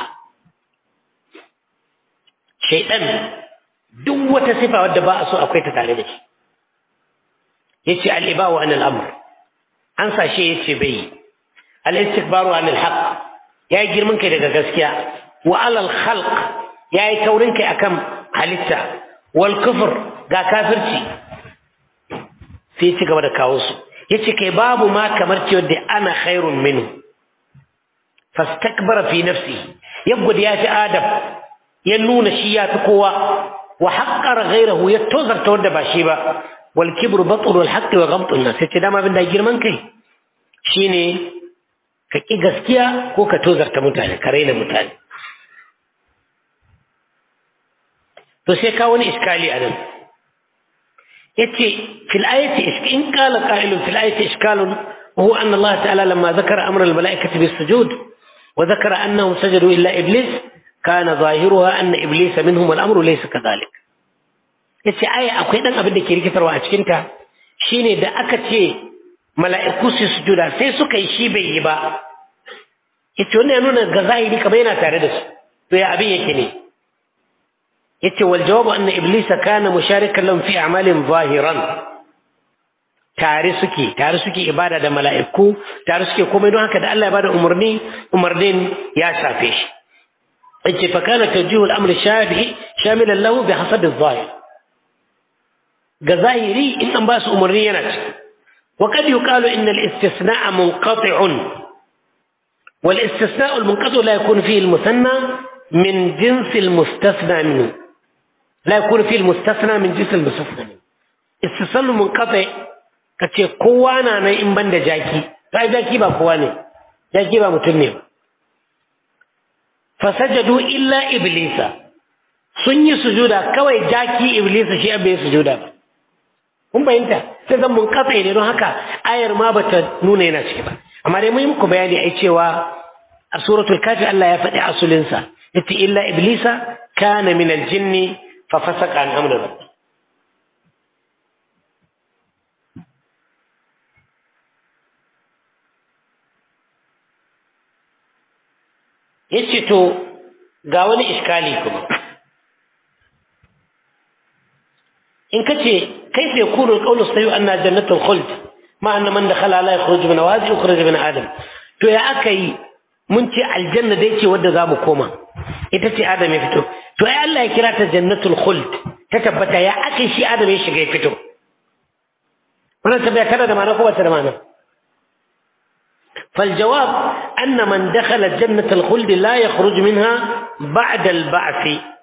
shaytan duk wata sifa wadda ba a so akwai ta tare da shi yace al-iba'u an al-amr an sashe yace bai al-istikbaru an al-haq yayi girman kai daga gaskiya wa alal khalq yayi taurin kai akan halitta wal kufr ga kafirci sai ci gaba da kawo su yace kai babu ma kamar cewa da ana khairun minhu fastakbara fi nafsi yabgud ya fi adam ya nuna shi ya fi kowa wa haqqara ghayrahu ya tozarta wanda ba shi ba wal kibru batru al haqqi wa ghamtu an nas yace dama abin da girman kai shine ka ƙi gaskiya ko ka tozarta mutane ka raina mutane to sai ka wani iskali a nan yace fil ayati in qala qa'ilun fil ayati iskalun وهو أن الله تعالى لما ذكر أمر الملائكة بالسجود وذكر أنهم سجدوا إلا إبليس كان ظاهرها أن إبليس منهم والأمر ليس كذلك yace aya akwai dan abin da ke rikitarwa a cikinta shine da aka ce mala'iku su sujuda sai suka yi shi bai yi ba yace wannan ya nuna ga zahiri kamar yana tare da su to ya abin yake ne yace wal jawabu anna iblisa kana musharikan lahum fi a'malin zahiran tare suke tare suke ibada da mala'iku tare suke komai don haka da Allah ya bada umarni umarnin ya shafe shi yace fa kana tawjihu al-amr shafi'i shamilan lahu bi hasab adh-zahir ga zahiri in an ba su umarni yana ciki وقد يقال إن الاستثناء منقطع والاستثناء المنقطع لا يكون فيه المثنى من جنس المستثنى منه لا يكون فيه المستثنى من جنس المستثنى منه استثناء منقطع kace kowa na nan in ban da jaki sai jaki ba kowa ne jaki ba mutum ne fasajadu illa iblisa sun yi sujuda kawai jaki iblisa shi bai sujuda ba kun bayanta sai zan mun katse ne don haka ayar ma bata nuna yana ciki ba amma dai mun yi muku bayani ai cewa a suratul kafi Allah ya faɗi asulinsa yace illa iblisa kana min aljinni fa fasaqa an amri rabbi yace to ga wani iskali kuma in kace كيف يكون القول الصحيح أنها جنة الخلد مع أن من دخلها لا يخرج من وادي يخرج من آدم to ya aka yi mun ce aljanna dai ce wadda za mu koma ita ce adam ya fito to ai Allah ya kira ta jannatul khuld ta tabbata ya aka shi adam ya shiga ya fito wannan tabbata tana da ma'ana ko ba ta da ma'ana فالجواب أن من دخل جنة الخلد لا يخرج منها بعد البعث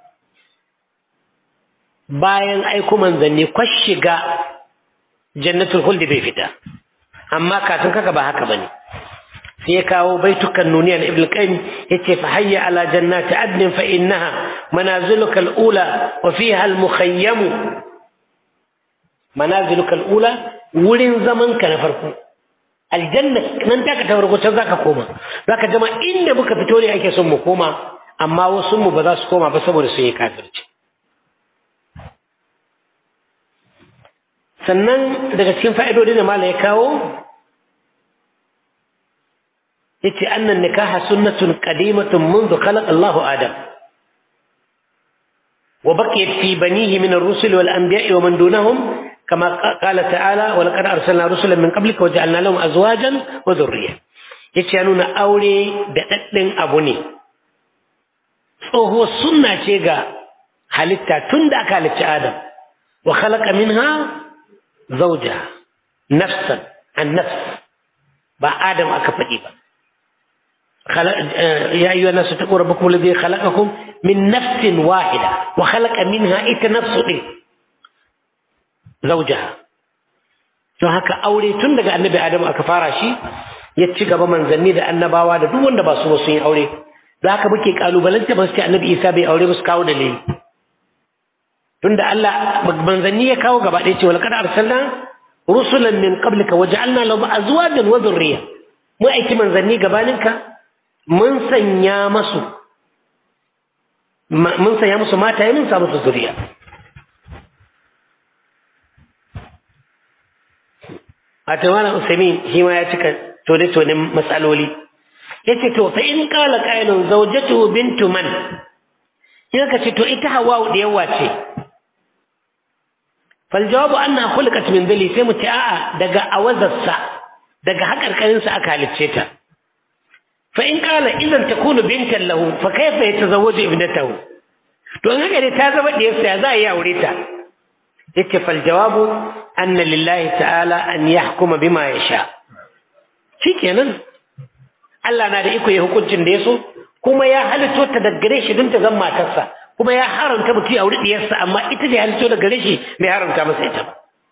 bayan aiko manzanni kwash shiga jannatul khuldi bai fita amma kafin kaka ba haka bane sai ya kawo baitukan nuniya na ibn qayyim yace fa hayya ala jannati adnin fa innaha manaziluka al-ula wa fiha al-mukhayyam manaziluka al-ula wurin zaman ka na farko aljanna nan ta ka ta farko can zaka koma zaka jama inda muka fito ne ake son mu koma amma wasu mu ba za su koma ba saboda sun yi kafirci sannan daga cikin fa'idodi da mala ya kawo yace annan nikaha sunnatun qadimatun منذ خلق الله آدم وبقيت في بنيه من الرسل والأنبياء ومن دونهم كما قال تعالى ولقد أرسلنا رسلا من قبلك وجعلنا لهم أزواجا وذرية yace nuna aure da daddin abu ne tsohuwar sunna ce ga halitta tun da aka halicci Adam wa khalaqa minha zawjaha nafsan an nafs ba Adam aka faɗi ba يا أيها الناس اتقوا ربكم الذي خلقكم من نفس واحدة وخلق منها إت نفس زوجها don haka aure tun daga annabi adamu aka fara shi ya ci gaba manzanni da annabawa da duk wanda ba su ba sun yi aure da haka muke kalubalanta ba su ce annabi isa bai aure ba su kawo dalili tunda Allah manzanni ya kawo gaba ɗaya ce wal kada arsalna rusulan min qablika waja'alna lahum azwajan wa dhurriyya mu aiki manzanni gabaninka mun sanya masu mun sanya musu mata mun sa musu zuriya a tawana usaimin shi ma ya cika tone-tonen matsaloli ya ce to fa in kala ƙailun zaujatu bintu man in ka ce to ita hawa da yawa ce faljawabu an na hulkat min dali sai mu ce a'a daga awazarsa daga haƙarƙarinsa aka halicce ta فإن قال إذا تكون بنتا له فكيف يتزوج ابنته to in haka dai ta zama diyarsa za a yi aure ta yace fal jawabu anna lillahi ta'ala an yahkuma bima yasha shikenan Allah na da iko ya hukuncin da yaso kuma ya halitto ta da gare shi don ta zama matarsa kuma ya haramta mutum ya aure diyarsa amma ita da halitto da gare shi bai haramta masa ita ba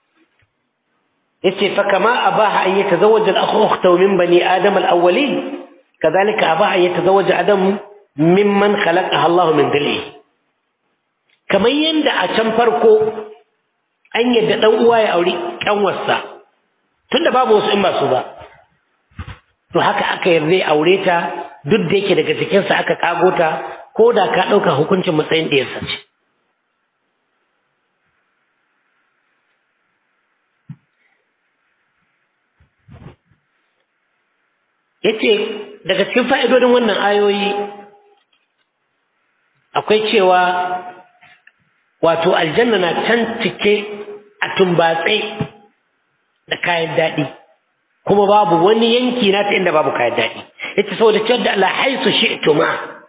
yace fa kama abaha an yatazawwaja al-akhu ukhtahu min bani adam al-awwalin كذلك أباها يتزوج آدم ممن خلقها الله من ذله kamar yadda a can farko an yadda ɗan uwa ya auri ƙanwarsa tunda babu wasu in ba su ba to haka aka yarda ya aure ta duk da yake daga jikinsa aka kago ta ko da ka ɗauka hukuncin matsayin ɗiyarsa ce yace daga cikin fa'idodin wannan ayoyi akwai cewa wato aljanna na can cike a tumbatse da kayan daɗi kuma babu wani yanki na ta inda babu kayan daɗi yace saboda cewa da Allah haisu shi'tuma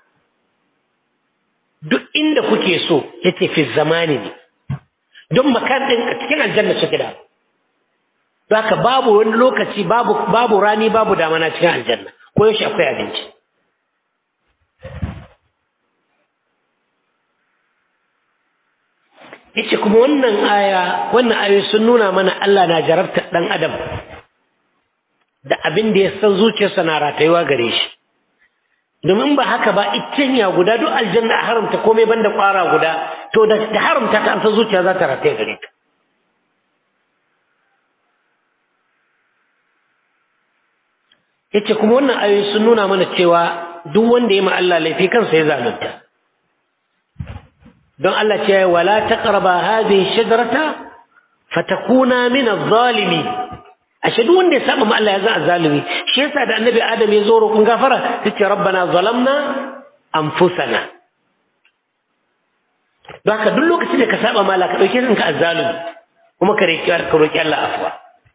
duk inda kuke so yace fi zamani ne don makan ɗin a cikin aljanna suke da don haka babu wani lokaci babu babu rani babu damana cikin aljanna ko yaushe akwai abinci yace kuma wannan aya wannan ayoyi sun nuna mana Allah na jarabta dan adam da abin da ya san zuciyarsa na ratayuwa gare shi domin ba haka ba ya guda duk aljanna a haramta komai banda kwara guda to da haramta ta an san zuciya za ta rataye gare ta yace kuma wannan ayoyi sun nuna mana cewa duk wanda ya ma Allah laifi kansa ya zalunta don Allah ce wala taqraba hadhihi shajarata fatakuna min adh-dhalimi ashe duk wanda ya saba ma Allah ya zama zalimi shi yasa da annabi Adam ya zo roƙon gafara yace rabbana zalamna anfusana don haka duk lokacin da ka saba ma Allah ka dauke kanka azzalimi kuma ka roƙi Allah afwa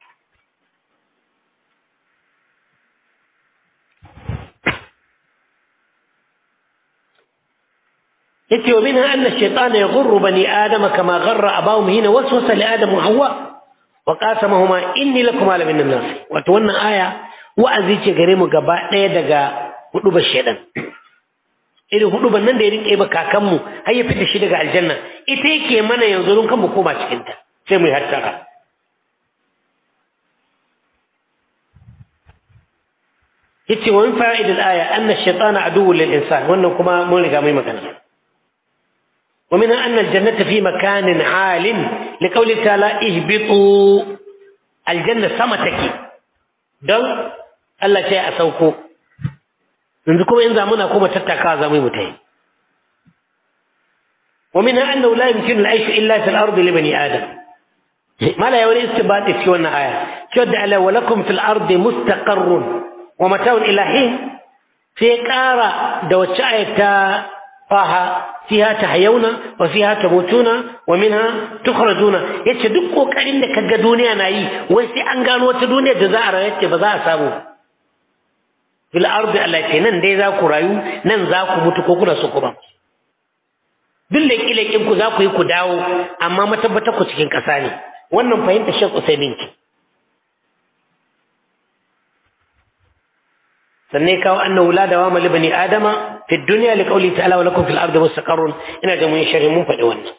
yace wa minha anna ash-shaytana yaghurru bani adama kama gharra abahum hina waswasa li adam wa hawa wa qasamahuma inni lakum ala min an-nas wato wannan aya wa'azi ce gare mu gaba ɗaya daga hudubar shaytan irin hudubar nan da ya rike ba kakanmu har ya fita shi daga aljanna ita yake mana yanzu don kan mu koma cikin ta sai mu yi hattara yace wa min fa'idil aya anna ash-shaytana aduwwun lil insan wannan kuma mun riga mai magana ومنها أن الجنة في مكان عال لقول تعالى اهبطوا الجنة سمتك دون الله شيء أسوكو عندكم إن زمنا كما تتكا زمي متين ومنها أنه لا يمكن العيش إلا في الأرض لبني آدم ما لا يولي استبات في وانا آية شد على ولكم في الأرض مستقر wa mata'un ilahin sai ƙara da wacce ayata faha fiha tahyauna wa fiha tamutuna wa minha tukhrajuna yace duk kokarin da kaga duniya na yi wai sai an gano wata duniya da za a rayu ce ba za a samu fil ardi allati nan dai za ku rayu nan za ku mutu ko kuna so ku ba duk leƙi ku za ku yi ku dawo amma matabbata ku cikin ƙasa ne wannan fahimta Sheikh Usaimin ki sannan kawo annahu la dawama li bani adama fi dunya li qawli ta'ala wa lakum fil ardi mustaqarrun ina da mun sharhi mun faɗi wannan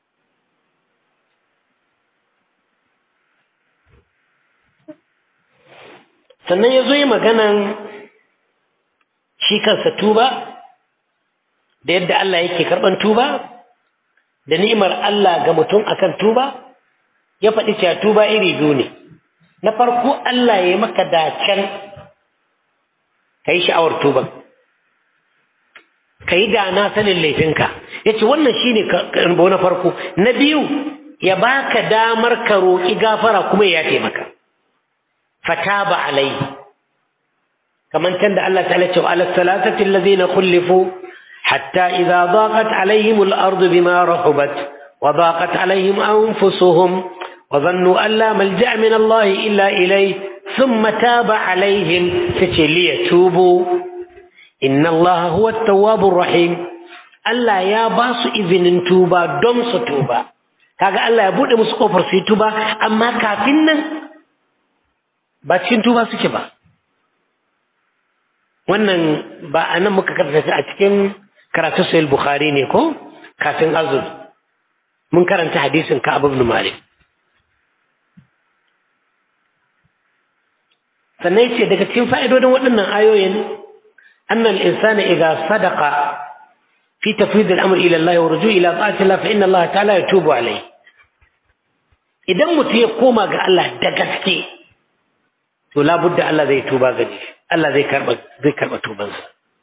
sannan ya zo yi maganan shi kansa tuba da yadda Allah yake karɓan tuba da ni'imar Allah ga mutum akan tuba ya faɗi cewa tuba iri biyu ne na farko Allah ya yi maka dacen ka yi sha'awar tuban ka yi da na sanin laifinka ya ce wannan shi ne na farko na biyu ya baka damar ka roƙi gafara kuma ya yafe maka fata ba alai kamar can da Allah ta'ala ce wa ala salatati allazina khulifu hatta idza daqat alaihim al-ardu bima rahubat wa daqat alaihim anfusuhum wa dhannu an la malja'a min Allah illa ilayhi ثم تاب عليهم ليتوبوا إن الله هو التواب الرحيم Allah ya ba su izinin tuba don su tuba kaga Allah ya bude musu kofar su yi tuba amma kafin nan ba cikin tuba suke ba wannan ba a nan muka karanta a cikin karatu sahih bukhari ne ko kafin azul mun karanta hadisin ka ibn malik sannan ce daga cikin fa'idodin waɗannan ayoyin annal insana idza sadaqa fi tafwid al-amr ila Allah wa ruju' ila ta'ati Allah fa inna Allah ta'ala yatubu alayhi idan mutum ya koma ga Allah da gaske to labudda Allah zai tuba gare shi Allah zai karba zai karba tubansa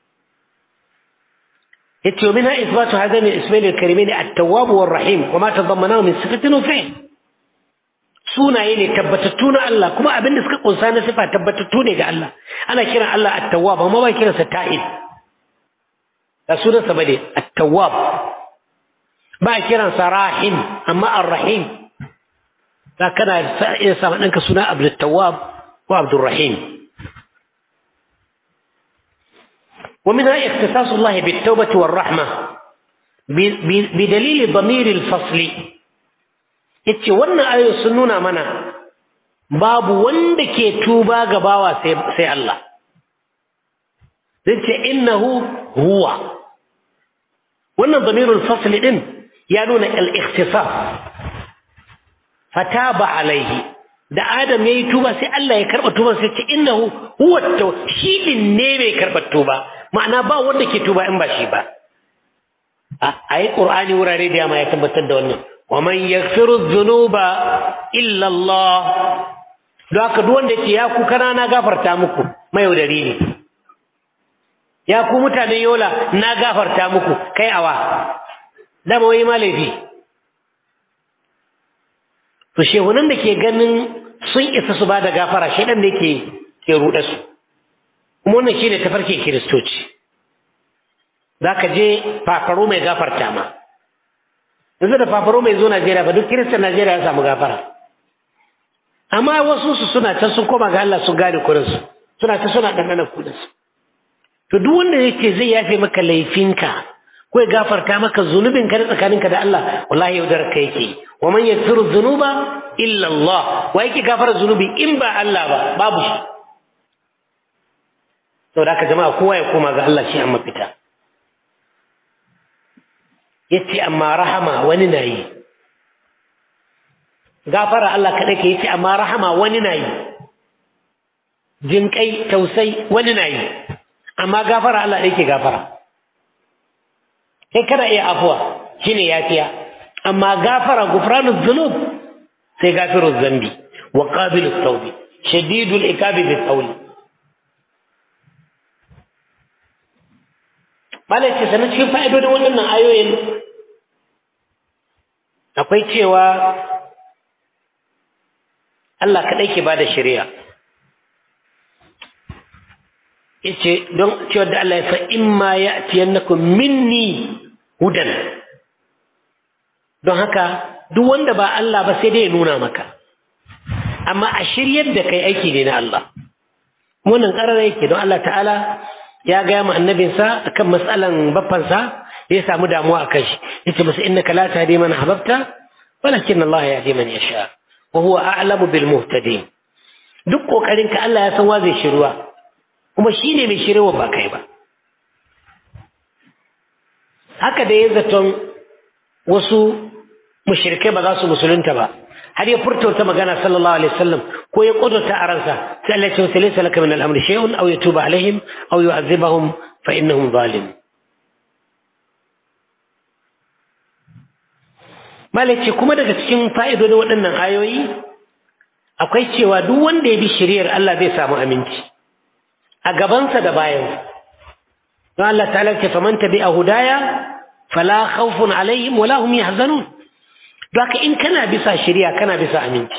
yace minha ithbatu hadaini ismail al-karimain at-tawwab war-rahim wa ma tadammanahu min sifatin wa fi'l sunaye ne tabbatattu na Allah kuma abin da suka kunsa na sifa tabbatattu ne ga Allah ana kiran Allah at-tawwab amma ba kiransa ta'ib da sunansa bane at-tawwab ba kiransa rahim amma ar-rahim da kana iya sa ɗanka suna Abdul Tawwab ko Abdul Rahim ومنها اختصاص الله بالتوبة والرحمة بدليل ضمير الفصل yace wannan ayoyi sun nuna mana babu wanda ke tuba ga bawa sai Allah zai ce innahu huwa wannan damirul fasl din ya nuna al-ikhtisas fataba alaihi da Adam yayi tuba sai Allah ya karba tuba sai ce innahu huwa shi din ne mai karba tuba ma'ana ba wanda ke tuba in ba shi ba a yi qur'ani wurare da yamma ya tabbatar da wannan ومن يغفر الذنوب إلا الله don haka duk wanda ce ya ku kana na gafarta muku mai yaudari ne ya ku mutanen yola na gafarta muku kai awa dama wai ma laifi to shehunan da ke ganin sun isa su ba da gafara shaidan da ke ke ruɗa su kuma wannan shi ne tafarkin kiristoci za ka je fafaro mai gafarta ma yanzu da fafaro mai zo Najeriya ba duk kiristan Najeriya ya samu gafara amma wasu su suna can sun koma ga Allah sun gane kurinsu suna ta suna ɗanɗana kudinsu to duk wanda yake zai yafe maka laifinka ko ya gafarta maka zunubin ka tsakaninka da Allah wallahi yaudar ka yake wa man yaghfiru dhunuba illa Allah wa yake gafara zunubi in ba Allah ba babu shi saboda haka jama'a kowa ya koma ga Allah shi amma fita yace amma rahama wani na yi gafara Allah kaɗai ka yace amma rahama wani na yi jinƙai tausai wani na yi amma gafara Allah ɗaya ke gafara kai kana iya afuwa shine yafiya amma gafara gufranu dhunub sai gafiru zambi wa qabilu tawbi shadidul iqabi bi tawli malai ce sanar cikin fa'idodin waɗannan ayoyin akwai cewa Allah kaɗai ke ba da shari'a yace don cewa da Allah ya fa imma ya'tiyannakum minni hudan don haka duk wanda ba Allah ba sai dai ya nuna maka amma a shiryar da kai aiki ne na Allah wannan ƙarar yake don Allah ta'ala ya gaya ma annabinsa akan matsalan baffansa ya samu damuwa akan shi yace masa innaka la tahdi man ahbabta walakin Allah yahdi man yasha wa huwa a'lamu bil muhtadin duk kokarin ka Allah ya san wa zai shiruwa kuma shine mai shirewa ba kai ba haka da ya zaton wasu mushrikai ba za su musulunta ba har ya furta wata magana sallallahu alaihi wasallam ko ya kudurta a ransa sai Allah ya ce laysa laka min al-amri shay'un aw yatuba alaihim aw yu'adhibahum fa innahum zalimun malaci kuma daga cikin fa'idodin waɗannan ayoyi akwai cewa duk wanda ya bi shari'ar Allah zai samu aminci a gabansa da bayansa don Allah ta'ala ce faman tabi'a hudaya fala khawfun alaihim wala hum yahzanun don haka in kana bisa shari'a kana bisa aminci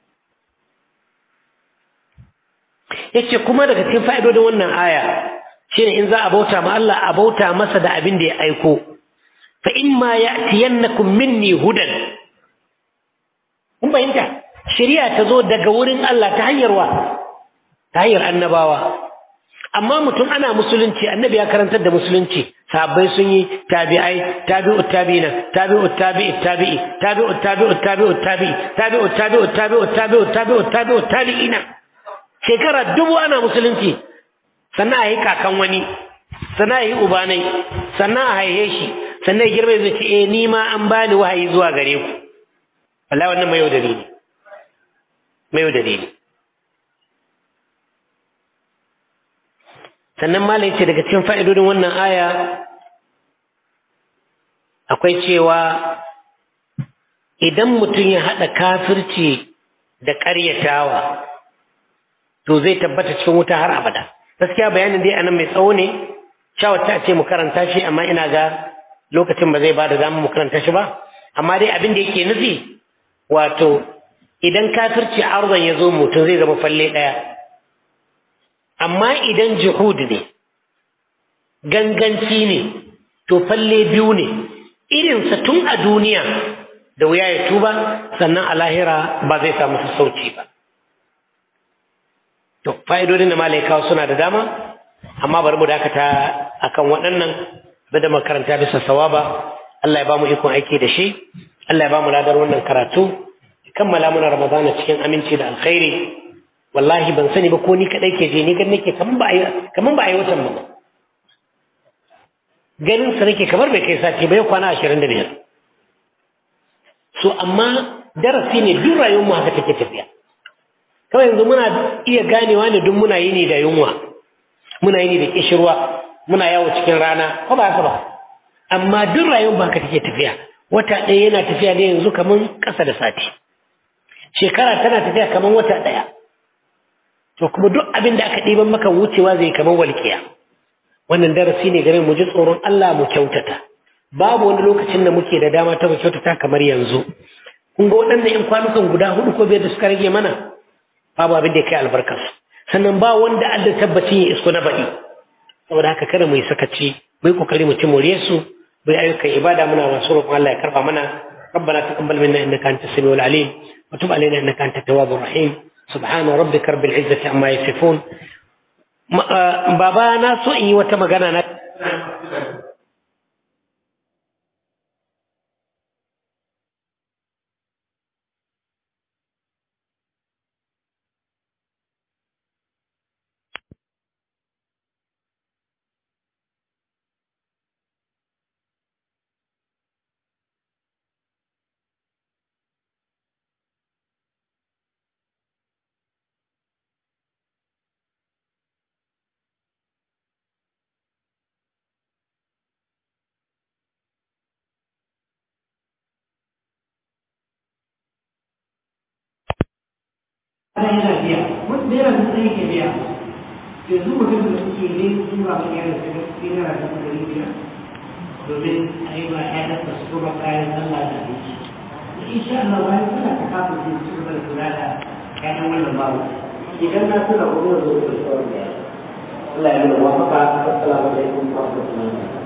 yace kuma daga cikin fa'idodin wannan aya shine in za a bauta ma Allah a bauta masa da abin da ya aiko fa imma ya'tiyannakum minni hudan kun fahimta shari'a ta zo daga wurin Allah ta hanyar wa ta hanyar annabawa amma mutum ana musulunci annabi ya karantar da musulunci sahabbai sun yi tabi'ai tabi'ut tabi'ina tabi'ut tabi'it tabi'i tabi'ut tabi'ut tabi'ut tabi'i tabi'ut tabi'ut tabi'ut tabi'ut tabi'ut tabi'ut tabi'ina shekara dubu ana musulunci sannan a yi kakan wani sannan a yi ubanai sannan a haihe shi sannan ya girma zai ce eh ni ma an bani wahayi zuwa gare ku wallahi wannan mai yau dalili mai yau dalili sannan malai ce daga cikin fa'idodin wannan aya akwai cewa idan mutum ya haɗa kafirci da ƙaryatawa to zai tabbata cikin wuta har abada gaskiya bayanin dai anan mai tsawo ne shawarta ce mu karanta shi amma ina ga lokacin ba zai ba da zama mu karanta shi ba amma dai abin da yake nufi wato idan kafirci arzon ya zo mutum zai zama falle ɗaya amma idan juhud ne ganganci ne to falle biyu ne irinsa tun a duniya da wuya ya tuba sannan a lahira ba zai samu sassauci ba to fa'idodin da malaikawa suna da dama amma bari mu dakata akan waɗannan da makaranta bisa sawaba Allah ya ba mu ikon aiki da shi Allah ya ba mu ladar wannan karatu kammala muna ramadana cikin aminci da alkhairi wallahi ban sani ba ko ni kadai ke je ni gan nake kaman ba kaman ba a yi watan ba ganin sa nake kamar bai kai sati ba ya kwana 25 so amma darasi ne duk rayuwar mu haka take tafiya kawai yanzu muna iya ganewa ne duk muna yini da yunwa muna yini da kishirwa muna yawo cikin rana ko ba haka ba amma duk rayuwar ba haka take tafiya wata ɗaya yana tafiya ne yanzu kaman ƙasa da sati shekara tana tafiya kaman wata ɗaya to kuma duk abin da aka ɗiban maka wucewa zai kamar walƙiya wannan darasi ne game mu ji tsoron Allah mu kyautata babu wani lokacin da muke da dama ta mu kyautata kamar yanzu kun ga waɗannan ƴan kwanukan guda hudu ko biyar da suka rage mana babu abin da ya kai albarkar sannan ba wanda Allah tabbacin ya isko na baɗi saboda haka kada mu yi sakaci mu yi kokari mu ci more su mu yi ayyukan ibada muna masu roƙon Allah ya karba mana ربنا تقبل منا انك انت السميع العليم وتب علينا انك انت التواب الرحيم سبحان ربك رب العزة عما يصفون بابا na so in yi wata magana na yana biya wanda naira dubu ɗaya ke biya yanzu mutum da suke ne tura mai yana da gaske naira dubu ɗari biyar domin a yi ma ƴaƴan da su kuma kayan sallah da abinci da insha Allah bayan suna ta kafa su su gaba da kula da ƴaƴan wannan babu idan na tura ko zan zo da sauran da Allah ya nuna wafaka assalamu alaikum wa rahmatullahi